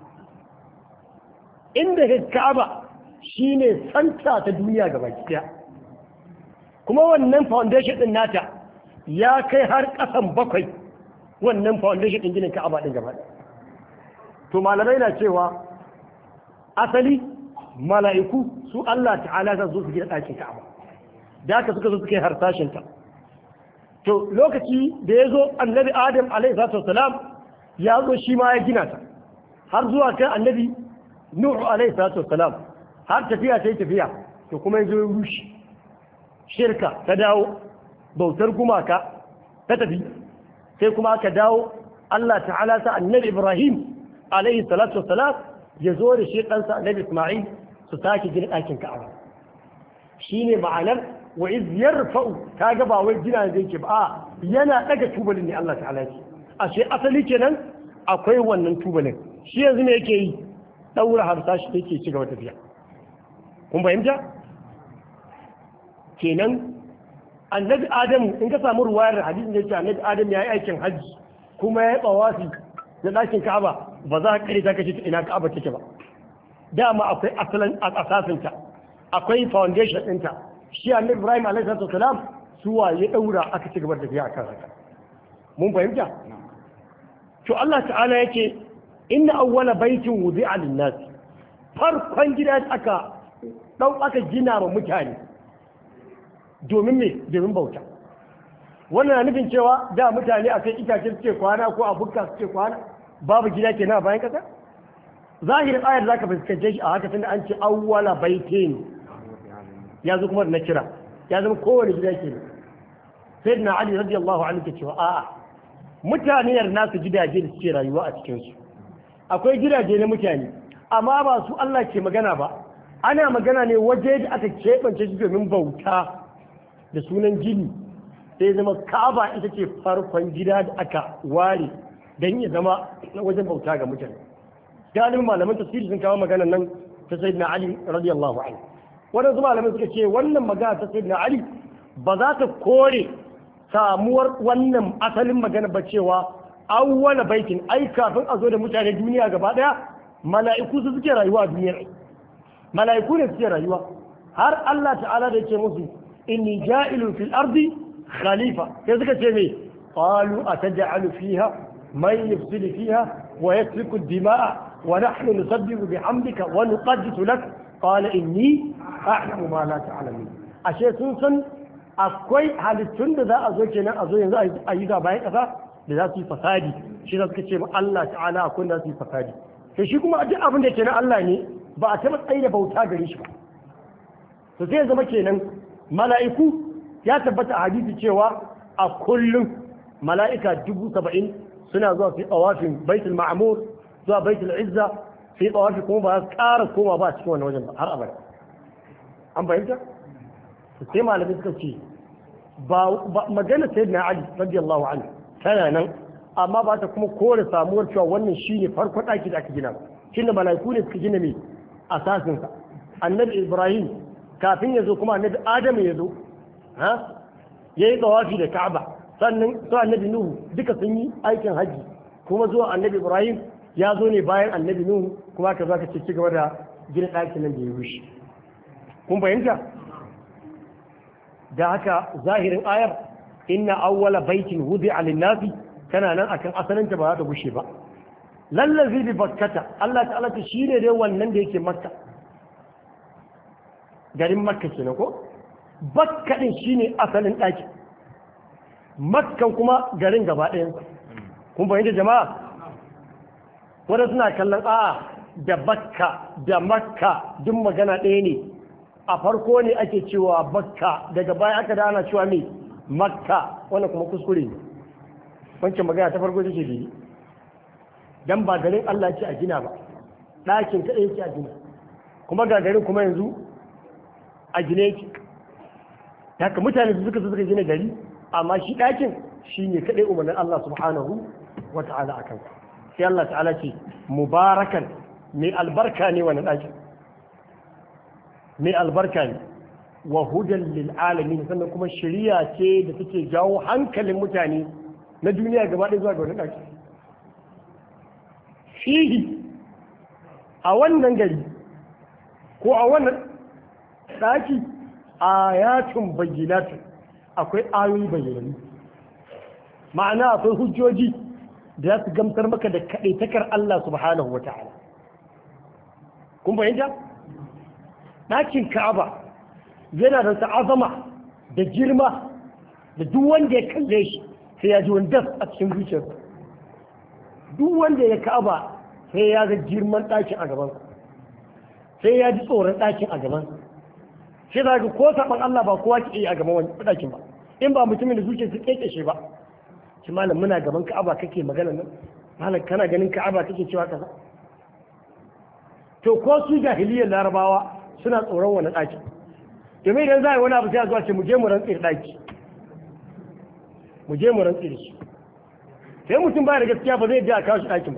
inda ka Ka'aba shine santa ta duniya ga baki ɗaya kuma wannan foundation din nata ya kai har ƙasan bakwai wannan foundation din ginin Ka'aba din gaba to malamai na cewa asali mala'iku su Allah ta'ala za su gina ɗakin Ka'aba da haka suka zo suka yi harsashin ta to lokaci da ya zo annabi Adam alaihi salatu wasalam ya zo shi ma ya gina ta har zuwa kan annabi Nuhu alaihi salatu wasalam har tafiya ta yi tafiya to kuma ya zo ya rushe shirka ta dawo bautar gumaka ta tafi sai kuma aka dawo Allah ta'ala sa annabi Ibrahim alaihi salatu wasalam ya zo da shi ɗansa annabi Ismail su sake gina ɗakin Ka'aba shine ma'anar wa iz yarfa'u kaga ba wai gina zai ke ba a yana daga tubalin ne Allah ta'ala ce ashe asali kenan akwai wannan tubalin shi yanzu ne yake yi daura harsashi yake ci gaba tafiya kun fahimta kenan annabi adamu in ka samu ruwayar hadisin da yake annabi adamu ya yi aikin hajji kuma ya yi tsawafi na ɗakin ka'aba ba za ka kare ta kace ina ka'aba take ba dama akwai asalin asasinta akwai foundation ɗinta shi annabi ibrahim alaihi salatu wasalam suwa ya daura aka ci gaba da tafiya akan haka mun fahimta to Allah ta'ala yake inna awwala baitin wudi'a lin-nas farkon gida aka dau aka gina wa mutane domin me domin bauta wannan na nufin cewa da mutane a kai itace suke kwana ko a bukka suke kwana babu gida kenan a bayan kasa zahirin ayar zaka fuskance shi a haka tunda an ce awwala baitin ya zo kuma da na kira ya zama kowane gida ke sai na ali radiyallahu anhu ke cewa a'a mutane yar nasu gidaje da suke rayuwa a cikin su akwai gidaje na mutane amma ba su Allah ke magana ba ana magana ne waje da aka keɓance shi domin bauta da sunan gini sai zama ka'aba ita ce farkon gida da aka ware don ya zama wajen bauta ga mutane galibin malaman tafsiri sun kawo maganar nan ta sayyidina ali radiyallahu anhu waɗansu malamai suka ce wannan magana ta sayyidina ali ba za ta kore samuwar wannan asalin magana ba cewa awwala baitin ai kafin a zo da mutane duniya gaba daya mala'iku su suke rayuwa a duniyar mala'iku ne suke rayuwa har Allah ta'ala da ce musu inni ja'ilu fil ardi khalifa sai suka ce me qalu ataj'alu fiha man yufsidu fiha wa yasfiku ad-dima'a wa nahnu nusabbihu bihamdika wa nuqaddisu lak qala inni a'lamu ma la ta'lamun ashe sun san akwai halittun da za a zo kenan a zo yanzu a yi bayan kasa da za su yi fasadi shi za suka ce ma Allah ta'ala akwai da za su yi fasadi sai shi kuma duk abin da ke na Allah ne ba a taɓa tsaye da bauta gare shi ba to sai ya zama kenan mala'iku ya tabbata a hadisi cewa a kullum mala'ika dubu saba'in suna zuwa fi tsawafin baitul ma'amur zuwa baitul izza fi tsawafi kuma ba za su ƙara koma ba a cikin wannan wajen ba har abada an fahimta sai malamai suka ce ba magana sai na ali radiyallahu anhu tana nan amma ba ta kuma kore samuwar cewa wannan shine farko ɗaki da aka gina shin da malaiku ne suka gina mai asasinsa annabi ibrahim kafin ya zo kuma annabi adamu ya zo ha ya yi tsawafi da ka'aba sannan su annabi nuhu duka sun yi aikin hajji kuma zuwa annabi ibrahim ya zo ne bayan annabi nuhu kuma ka za ka ci gaba da gina ɗakin nan da ya rushe kun fahimta da haka zahirin ayar inna awwala baitin wudi'a lin-nasi tana nan akan asalinta ba za ta gushe ba lallazi bi bakkata Allah ta'ala ta shine dai wannan da yake makka garin makka kenan ko bakka din shine asalin ɗaki makkan kuma garin gaba ɗayan kun fahimta jama'a wanda suna kallon a'a da bakka da makka duk magana ɗaya ne a farko ne ake cewa bakka daga baya aka da ana cewa mai makka wannan kuma kuskure ne wancan magana ta farko take daidai dan ba garin Allah ce a gina ba ɗakin kaɗai yake a gina kuma ga garin kuma yanzu a gine yake haka mutane su suka suka gina gari amma shi ɗakin shi ne kaɗai umarnin Allah subhanahu wa ta'ala akan sai Allah ta'ala ce mubarakan mai albarka ne wani ɗakin mai albarka ne wa hudan lil alamin sannan kuma shari'a ce da take jawo hankalin mutane na duniya gaba ɗaya zuwa ga wani ɗaki fihi a wannan gari ko a wannan ɗaki ayatun bayyinatun akwai ayoyi bayyanannu ma'ana akwai hujjoji da za su gamsar maka da kaɗaitakar Allah subhanahu wa ta'ala kun fahimta ɗakin ka'aba yana da ta'azama da girma da duk wanda ya kalle shi sai ya ji wani das a cikin zuciyarsa duk wanda ya ka'aba sai ya ga girman ɗakin a gabansa sai ya ji tsoron ɗakin a gabansa sai za ga ko saɓan Allah ba kowa ke iya a gaban wani ɗakin ba in ba mutumin da zuciya su kekeshe ba shi malam muna gaban ka'aba kake magana nan malam kana ganin ka'aba kake cewa kaza to ko su jahiliyar larabawa suna tsoron wani ɗaki domin idan za a yi wani abu sai a zuwa ce mu je mu rantsi ɗaki mu je mu rantsi da shi sai mutum ba da gaskiya ba zai je a kawo shi ɗakin ba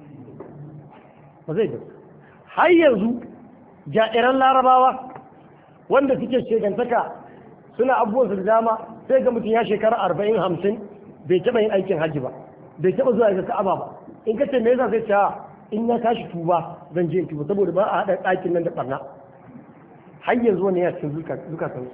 ba zai da har yanzu ja'iran larabawa wanda suke shegantaka suna abubuwan su da dama sai ga mutum ya shekara arba'in hamsin bai taɓa yin aikin hajji ba bai taɓa zuwa ga ka'aba ba in ka ce me yasa sai ta in na tashi tuba zan je in tuba saboda ba a haɗa ɗakin nan da ɓarna har yanzu wani ya cikin zukatan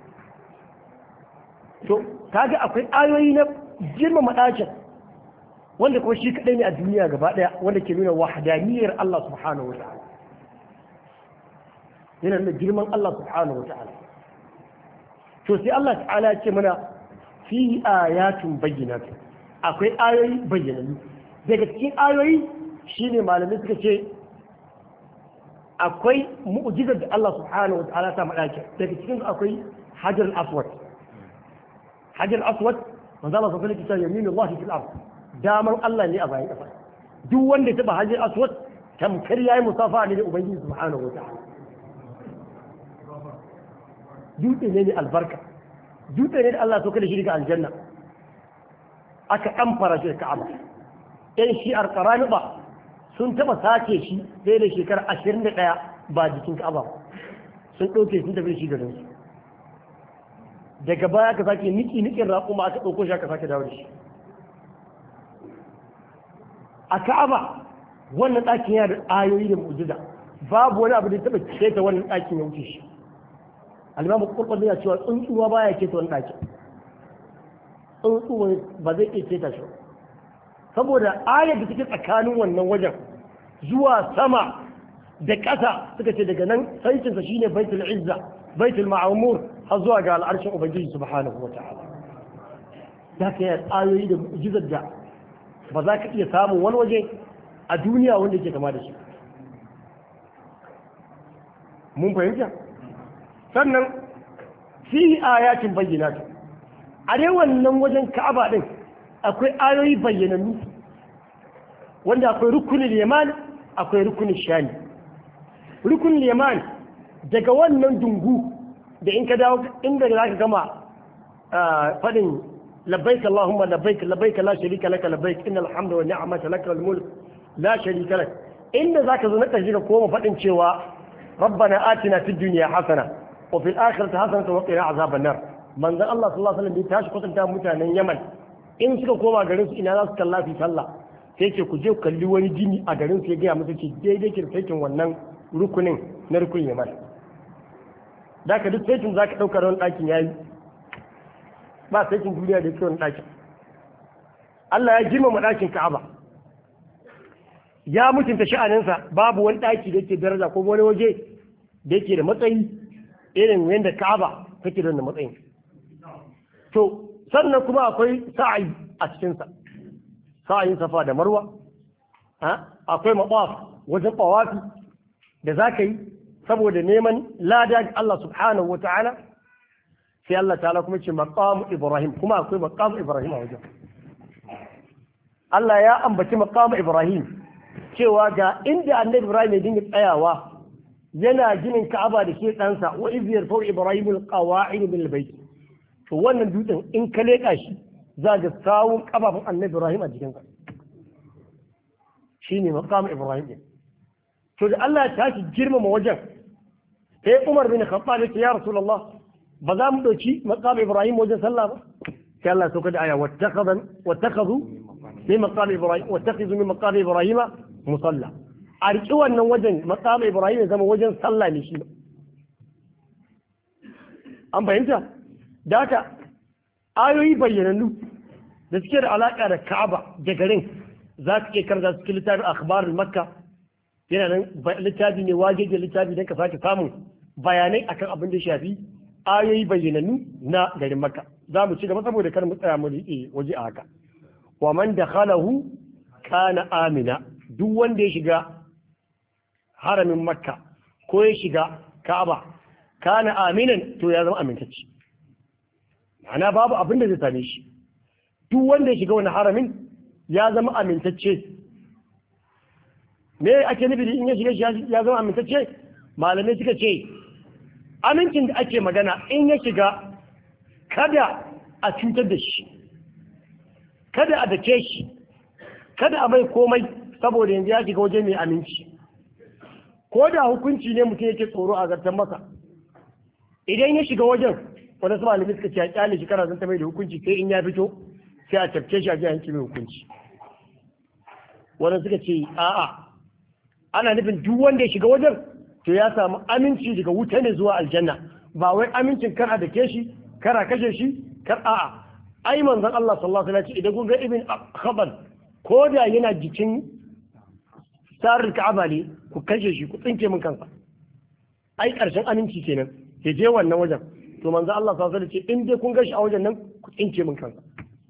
su to kaga akwai ayoyi na girmama ɗakin wanda kuma shi kaɗai ne a duniya gaba ɗaya wanda ke nuna wahadaniyar Allah subhanahu wa ta'ala yana nuna girman Allah subhanahu wa ta'ala to sai Allah ta'ala ya ce mana fi ayatun bayyinat akwai ayoyi bayyanannu daga cikin ayoyi shine malamai suka ce akwai mu'jizar da Allah subhanahu wa ta'ala ta madaki daga cikin akwai hajar aswad hajar aswad manzo Allah sallallahu alaihi wasallam yaminu Allah fil ard daman Allah ne a bayan kafa duk wanda ya taba hajar aswad tamkar yayi musafa ne da ubangiji subhanahu wa ta'ala dutse ne ne albarka dutse ne da Allah so kada shi daga aljanna aka amfara shi da Ka'aba ɗan shi'ar qaraniba sun taba sace shi sai da shekara ashirin da ɗaya ba jikin Ka'aba sun ɗauke sun tafi shi garin su daga baya aka sake niki nikin raƙuma aka ɗauko shi aka sake dawo da shi a Ka'aba wannan ɗakin yana da ayoyi da mu'jiza babu wani abu da ya taɓa keta wannan ɗakin ya wuce shi alimamu kurkun yana cewa tsuntsuwa baya keta wani ɗakin tsuntsuwa ba zai iya keta shi saboda ayar da take tsakanin wannan wajen zuwa sama da ƙasa suka ce daga nan saitinsa shine baitul izza baitul ma'amur har zuwa ga al'arshin ubangiji subhanahu wa ta'ala za ka yi ayoyi da mu'jizar da ba za ka iya samun wani waje a duniya wanda ke kama da shi mun fahimta sannan fi ayatin bayyinatu a dai wannan wajen ka'aba din akwai ayoyi bayyanannu wanda akwai rukunin yaman akwai rukunin shani rukunin yaman daga wannan dungu da in ka dawo inda za ka gama faɗin labbaik Allahumma labbaik labbaik la sharika laka labbaik innal hamda wa ni'mata laka wal mulk la sharika lak inda zaka zo na ƙarshe ka koma faɗin cewa ربنا آتنا في الدنيا حسنة وفي الآخرة حسنة وقنا عذاب النار من ذا الله صلى الله عليه وسلم بيتاش قسم تام متانا يمن in suka koma garin su ina za su kalla fi sallah sai ce ku je ku kalli wani jini a garin su ya gaya musu ce daidai ke saitin wannan rukunin na rukunin yaman da ka duk saitin za ka ɗauka wani ɗakin ya yi ba saitin duniya da yake wani ɗakin Allah ya girmama ɗakin Ka'aba ya mutunta sha'aninsa babu wani ɗaki da yake daraja ko wani waje da yake da matsayi irin yadda Ka'aba take da wannan matsayin to sannan kuma akwai sa'ayi a cikinsa sa'ayin safa da marwa akwai maqaf wajen tawafi da zaka yi saboda neman lada ga Allah subhanahu wa ta'ala sai Allah ta'ala kuma ce maqam Ibrahim kuma akwai maqam Ibrahim a wajen Allah ya ambaci maqam Ibrahim cewa ga inda annabi Ibrahim ya dinga tsayawa yana ginin Ka'aba da ke ɗansa wa iz yarfa'u Ibrahim al-qawa'id bil bayt to wannan dutsen in ka leka shi za ga sawun kafafun annabi Ibrahim a jikinsa shine maqam Ibrahim din to da Allah ya tashi girmama wajen sai Umar bin Khattab ya ce ya Rasulullah ba za mu dauki maqam Ibrahim wajen sallah ba sai Allah ya sauka da aya wattakhadhan wattakhadhu min maqam Ibrahim wattakhidhu min maqam Ibrahim musalla a riƙi wannan wajen maqam Ibrahim ya zama wajen sallah ne shi an fahimta da haka ayoyi bayyanannu da suke da alaƙa da Ka'aba da garin za ka iya karanta cikin littafin akhbarul makka yana nan littafi ne waje da littafi don ka sake samun bayanai akan abin da shafi ayoyi bayyanannu na garin makka za mu ci gaba saboda kar mu tsaya mu riƙe waje a haka wa man dakhalahu kana amina duk wanda ya shiga haramin makka ko ya shiga ka'aba kana aminan to ya zama amintacce ma'ana babu abin da zai same shi duk wanda ya shiga wani haramin ya zama amintacce me ake nufi in ya shiga ya zama amintacce malamai suka ce amincin da ake magana in ya shiga kada a cutar da shi kada a dake shi kada a mai komai saboda yanzu ya shiga waje mai aminci ko da hukunci ne mutum yake tsoro a zartan masa idan ya shiga wajen wani su malamai suka ce a kyale shi kana zanta mai da hukunci sai in ya fito sai a tafke shi a ji yanki mai hukunci wani suka ce a'a ana nufin duk wanda ya shiga wajen to ya samu aminci daga wuta ne zuwa aljanna ba wai amincin kar a dake shi kar a kashe shi kar a'a ai manzon Allah sallallahu alaihi wasallam idan kun ga ibn khabar ko da yana jikin sarar ka'aba ne ku kashe shi ku tsinke min kansa ai karshen aminci kenan ya je wannan wajen to manzon Allah sallallahu alaihi wasallam ce in dai kun ga shi a wajen nan ku tsinke min kansa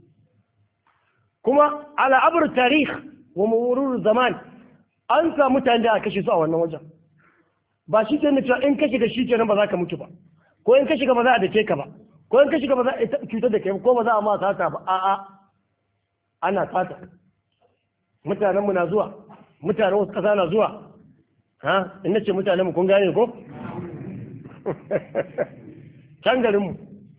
kuma ala abr tarikh wa murur zaman an samu mutane da aka kashe su a wannan wajen ba shi ke cewa in ka shiga shi kenan ba za ka mutu ba ko in ka shiga ba za a dake ka ba ko in ka shiga ba za a cutar da kai ko ba za a ma sata ba a'a ana sata mutanenmu na zuwa mutanen wasu ƙasa na zuwa ha in nace mutanenmu kun gane ko can garinmu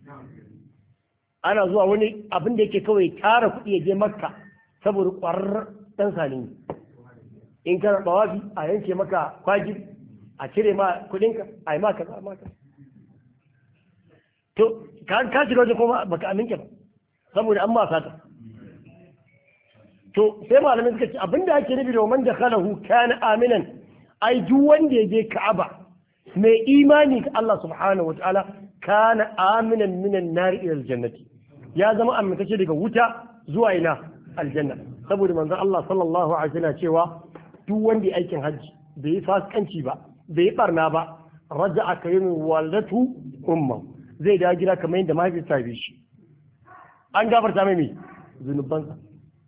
ana zuwa wani abin da yake kawai tara kuɗi ya je makka saboda ƙwarar ɗan sani in kana bawafi a yanke maka kwaji a cire ma kuɗinka a yi maka za maka to ka shiga wajen kuma baka amince ba saboda an ma sata to sai malamin suka ce abinda ake nufi da man dakhalahu kana aminan ai duk wanda ya je Ka'aba mai imani ga Allah subhanahu wataala kana aminan minan nari ila aljannati ya zama amintacce daga wuta zuwa ina aljanna saboda manzon Allah sallallahu alaihi wasallam cewa duk wanda ya aikin hajji bai yi fasikanci ba bai yi barna ba raja'a kayyin walatu umma zai da gida kamar yadda mahaifiyarsa ta bi shi an gafarta mai mai zunubansa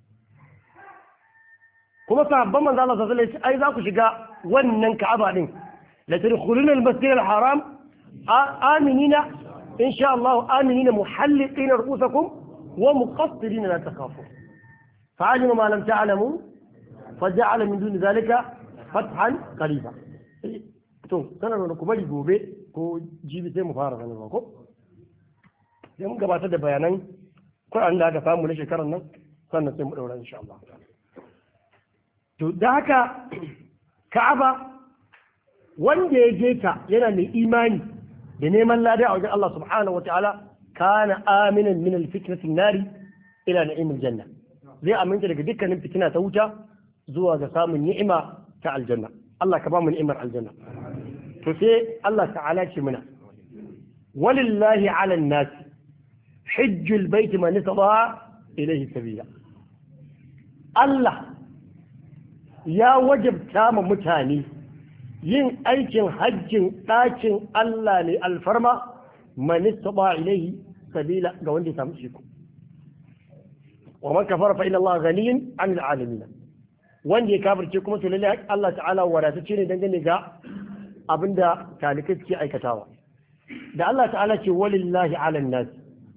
kuma sahabban manzo Allah sallallahu alaihi wasallam ai za ku shiga wannan Ka'aba din la tadkhuluna al-masjid al-haram aminina insha Allah aminina muhalliqina ru'usakum wa muqassirina la takhafu fa'alima ma lam ta'lamu faja'ala min duni zalika fathan qariba to sanar da ku bari gobe ko jibi sai mu fara sanarwa ko sai mun gabatar da bayanan Qur'an da aka samu na shekarar nan sannan sai mu daura insha Allah to da haka ka'aba wanda ya je ta yana mai imani da neman lada a wajen Allah subhanahu wa ta'ala kana aminan min alfitnatin nari ila na'imil janna zai aminta daga dukkanin fitina ta wuta zuwa ga samun ni'ima ta aljanna Allah ka ba mu ni'imar aljanna to sai Allah ta'ala ce mana walillahi ala an-nas hajjul bait man istata ilayhi sabila Allah ya wajabta ma mutane yin aikin hajjin ɗakin Allah ne alfarma manista ba ilaihi sabila ga wanda ya samu iko wa man kafara fa inna Allah ghaniyyun 'anil alamin wanda ya kafirce kuma to lalle Allah ta'ala wadatacce ne dangane ga abinda talikai suke aikatawa da Allah ta'ala ce walillahi ala nas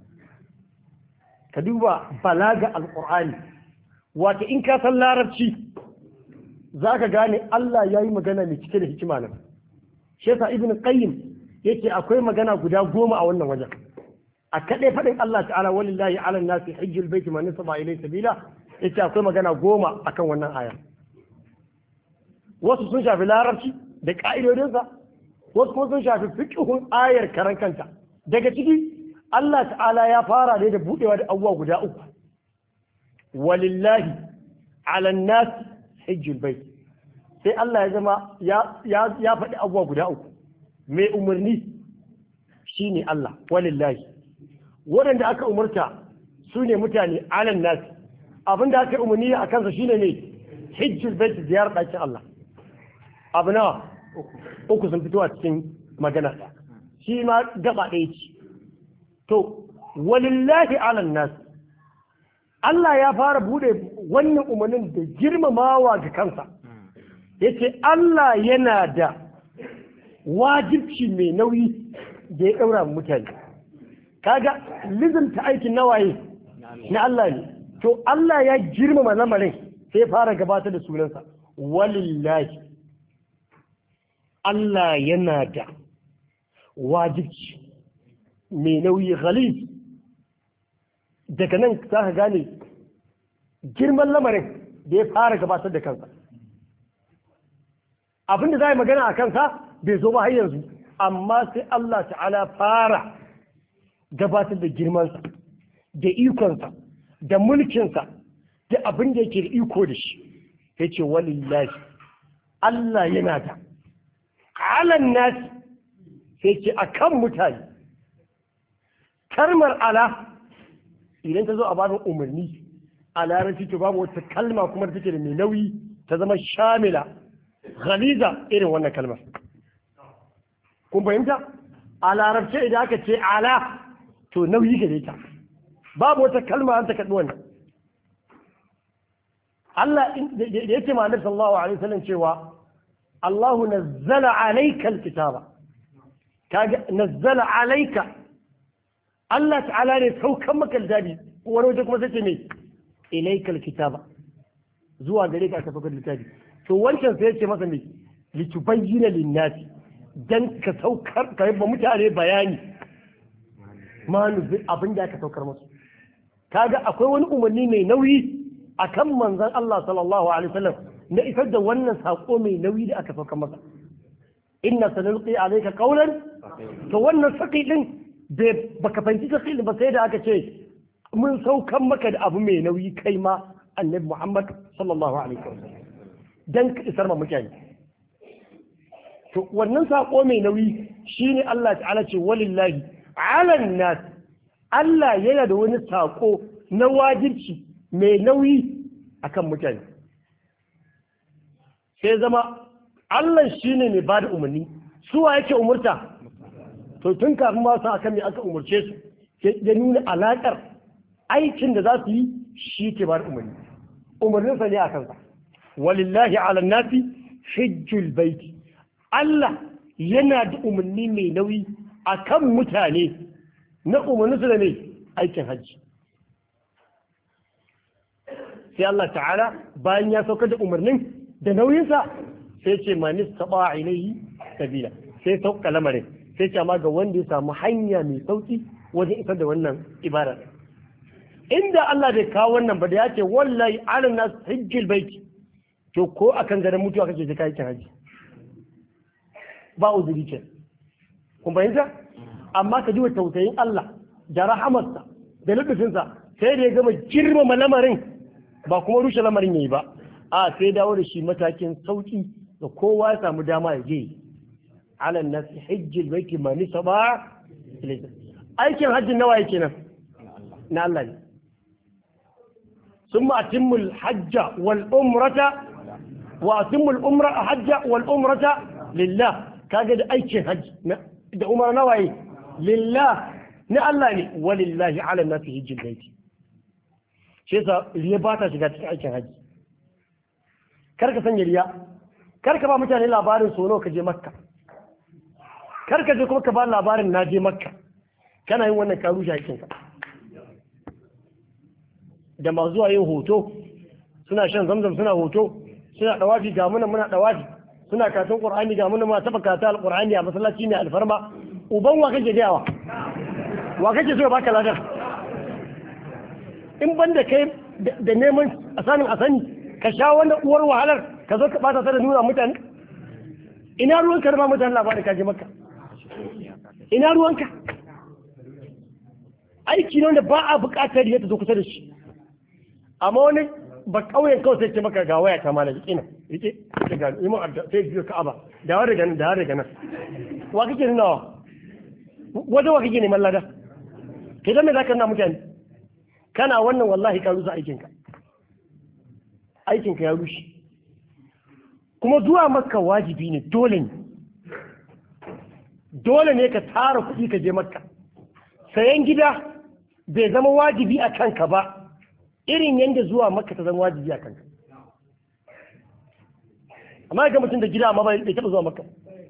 ka duba balaga alqur'ani wato in ka san larabci zaka gane Allah ya yi magana mai cike da hikima nan shi yasa ibn qayyim yake akwai magana guda goma a wannan wajen a kaɗai faɗin Allah ta'ala walillahi ala nasi hajjul baiti man nasaba ilai sabila yace akwai magana goma akan wannan aya wasu sun shafi larabci da ka'idodinsa wasu kuma sun shafi fiqhun ayar karan kanta daga ciki Allah ta'ala ya fara ne da budewa da abubuwa guda uku walillahi ala nasi hajjul baiti sai Allah ya zama ya faɗi abubuwa guda uku mai umarni shine Allah walillahi waɗanda aka umarta su ne mutane alan nasi abinda aka umarni a kansa shine ne hijjul bait ziyarar ɗakin Allah abu nawa uku sun fito a cikin magana shi ma gaba ɗaya ce to walillahi alan nasi Allah ya fara bude wannan umarnin da girmamawa ga kansa yace Allah yana da wajibci mai nauyi da ya ɗaura mutane kaga ta aikin nawaye na Allah ne to Allah ya girmama lamarin sai fara gabatar da sunansa walillahi Allah yana da wajibci mai nauyi ghalib daga nan za ka gane girman lamarin da ya fara gabatar da kansa abinda za a yi magana a kansa bai zo ba har yanzu amma sai Allah ta'ala fara gabatar da girmansa da ikonsa da mulkinsa da abin da yake da iko da shi ya ce walillahi Allah yana da alan nasi sai ce a kan mutane kalmar ala idan ta zo a babin umarni a larabci to babu wata kalma kuma da take da mai nauyi ta zama shamila ghaliza irin wannan kalmar kun fahimta a larabce idan aka ce ala to nauyi gare ta babu wata kalma an ta kaɗi wannan Allah da yake ma Annabi sallallahu alaihi wasallam cewa Allahu nazzala alayka alkitaba kaga nazzala alayka Allah ta'ala ne saukan maka littafi wani waje kuma sai ce me ilayka alkitaba zuwa gare ka aka saukar littafi to wancan sai ya ce masa me litubayyana linnasi dan ka saukar ka yi mutane bayani ma nufi abin da aka saukar musu kaga akwai wani umarni mai nauyi akan manzon Allah sallallahu alaihi wasallam na isar da wannan sako mai nauyi da aka saukar masa inna sanulqi alayka qawlan to wannan saki din bai baka fahimci saki din ba sai da aka ce mun saukan maka da abu mai nauyi kai ma annabi Muhammad sallallahu alaihi wasallam dan ka isar ma mutane to wannan sako mai nauyi shine Allah ta'ala ce walillahi alan nas Allah yana da wani sako na wajibci mai nauyi akan mutane sai zama Allah shine mai bada umarni suwa yake umurta to tun kafin ma su akan me aka umurce su ya nuna alakar aikin da za su yi shi ke bada umarni umarninsa ne a kansa walillahi ala nasi hijjul baiti Allah yana da umarni mai nauyi a kan mutane na umarninsu da mai aikin hajji sai Allah ta'ala bayan ya saukar da umarnin da nauyinsa sai ce manis taɓa ilaihi sabila sai sauka lamarin sai ce amma ga wanda ya samu hanya mai sauki wajen isar da wannan ibada inda Allah bai kawo wannan ba da ya ce wallahi alan nas hijjil baiti to ko akan garin mutuwa kake je kai haji ba uzuri ce kun fahimta amma ka ji wa tausayin Allah da rahamarsa da lubufinsa sai da ya gama girmama lamarin ba kuma rushe lamarin yayi ba a sai dawo da shi matakin sauki da kowa ya samu dama ya je alan nas hijjil baiti man saba aikin hajjin nawa yake nan na Allah ne ثم أتم الحج والأمرة وأتم الأمرة حج والأمرة لله كاجد أي شيء حج ده أمر نوعي لله نألا ولله على الناس حج البيت شيء ليباتا شغات أي شيء حج kar ka sanya riya kar ka ba mutane labarin sono ka je makka kar ka je kuma ka ba labarin na je makka kana yin wannan karu shakin ka da masu zuwa yin hoto suna shan zamzam suna hoto suna dawafi ga muna muna dawafi suna katon qur'ani ga muna muna taba kata alqur'ani a masallaci ne alfarma uban wa kake gayawa wa kake so ya baka ladar in ban da kai da neman a sanin a sani ka sha wannan uwar wahalar ka zo ka bata ta da nuna mutane ina ruwanka da ba mutane labarin ka je maka ina ruwanka aiki ne wanda ba a buƙatar ya ta zo kusa da shi amma wani ba kauyen kawai sai ce maka ga waya ta mana rike na rike rike ga yi mun adda sai biyo ka'aba da wa daga nan da wa daga nan wa kake nuna wa wajen wa kake neman lada kai dan me zaka nuna mutane kana wannan wallahi ka rusa aikinka aikinka ya rushe kuma zuwa makka wajibi ne dole ne dole ne ka tara kuɗi ka je makka sayan gida bai zama wajibi a kanka ba irin yadda zuwa makka ta zama wajibi a kanka amma ga mutum da gida amma bai taɓa zuwa makka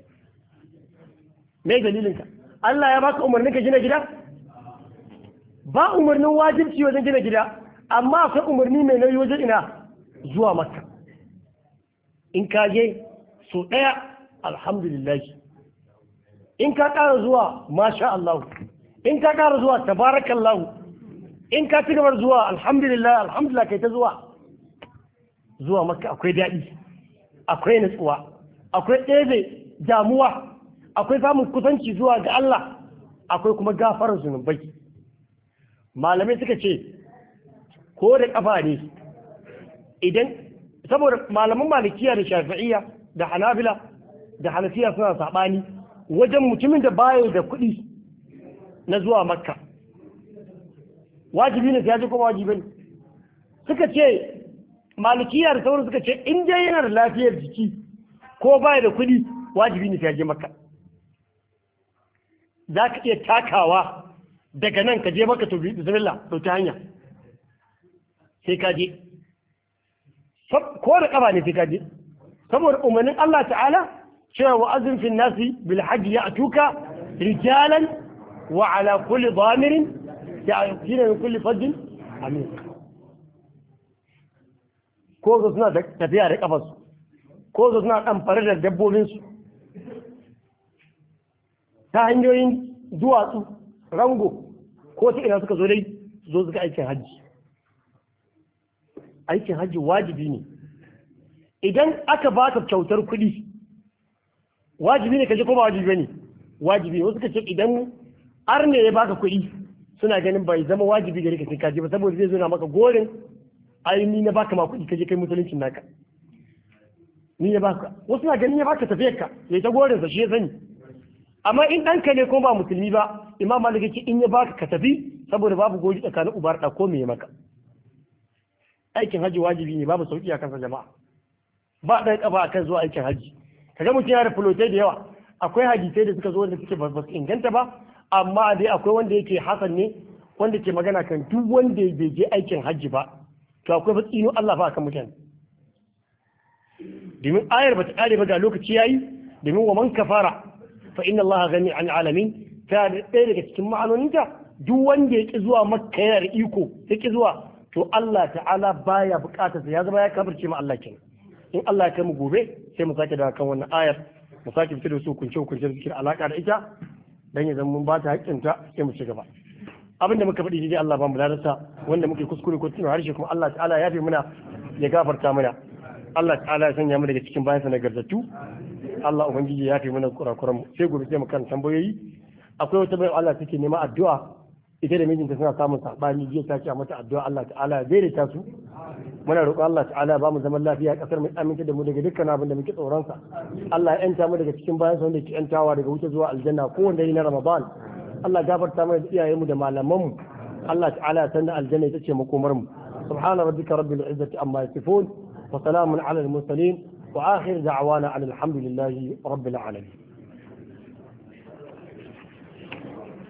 me dalilinka Allah ya baka umarnin ka gina gida ba umarnin wajibci wajen gina gida amma akwai umarni mai nauyi wajen ina zuwa makka in ka je so ɗaya alhamdulillah in ka ƙara zuwa masha Allah in ka ƙara zuwa tabarakallahu in ka ci gabar zuwa alhamdulillah alhamdulillah kai ta zuwa zuwa makka akwai daɗi akwai nutsuwa akwai ɗebe damuwa akwai samun kusanci zuwa ga Allah akwai kuma gafarar zunubai malamai suka ce ko da kafa ne idan saboda malaman malikiya da shafi'iyya da hanabila da hanafiya suna saɓani wajen mutumin da baya da kuɗi na zuwa makka wajibi ne sai ya ji kuma wajibi ne suka ce malikiya da sauran suka ce in dai yana da lafiyar jiki ko baya da kuɗi wajibi ne sai ya je makka za ka iya takawa daga nan ka je maka to bismillah ɗauki hanya sai ka je ko da ƙafa ne sai ka je saboda umarnin Allah ta'ala cewa wa azin fi nasi bil hajji ya atuka rijalan wa ala kulli dhamirin ya'tina min kulli fajjin amin ko su suna tafiya da kafarsu ko su suna ɗan fare da dabbobinsu ta hanyoyin duwatsu rango ko ta ina suka zo dai zo suka aikin hajji aikin hajji wajibi ne idan aka baka kyautar kuɗi wajibi ne ka je ko ba wajibi ne wajibi ne wasu ka ce idan ar ne ya baka kuɗi suna ganin bai zama wajibi gare ka sai ka je ba saboda zai zo na maka gorin ai ni na baka ma kuɗi ka je kai musuluncin naka ni ya baka wasu na ganin ya baka tafiyar ka ya ta gorin sa shi ya sani amma in ɗanka ne ko ba musulmi ba imam malik yake in ya baka ka tafi saboda babu gori tsakanin ubar da ko me maka aikin haji wajibi ne babu sauki a kansa jama'a ba ɗan kafa akan zuwa aikin haji kaga mutum yana da fulotai da yawa akwai hadisai da suka zo wanda suke ba su inganta ba amma dai akwai wanda yake hasan ne wanda ke magana kan duk wanda bai je aikin haji ba to akwai fa tsino Allah ba akan mutane domin ayar ba ta kare ba ga lokaci yayi domin wa man kafara fa inna Allah gani an alamin ta ɗaya daga cikin ma'anoninta duk wanda ya ki zuwa makka yana da iko ya ki zuwa to Allah ta'ala baya bukatar ya zama ya kafirce ma Allah kenan in Allah ya kai mu gobe sai mu sake dawo kan wannan ayar mu sake fitar da su kunce kunce da suke alaka da ita dan ya zama mun ba ta haƙƙinta sai mu ci gaba abin da muka faɗi dai Allah ba mu ladarsa wanda muke kuskure ko tuna harshe kuma Allah ta'ala ya fi muna ya gafarta mana Allah ta'ala ya sanya mu daga cikin bayansa na garzatu Allah ubangiji ya fi mana kurakuran mu sai gobe sai mu kan tambayoyi akwai wata bayan Allah take nema addu'a ita da mijinta suna samun sabani jiya ta ce a mata addu'a Allah ta'ala ya daidaita su muna roƙon Allah ta'ala ba mu zaman lafiya kasar mu aminta da mu daga dukkan abin da muke tsoron sa Allah ya yanta mu daga cikin bayan sa wanda ke yantawa daga wuta zuwa aljanna ko wanda yi na Ramadan Allah gafarta mana da iyayen mu da malaman mu Allah ta'ala ya sanda aljanna ita ce makomar mu subhana rabbika rabbil izzati amma yasifun wa salamun ala al mursalin wa akhir da'wana alhamdulillahi rabbil alamin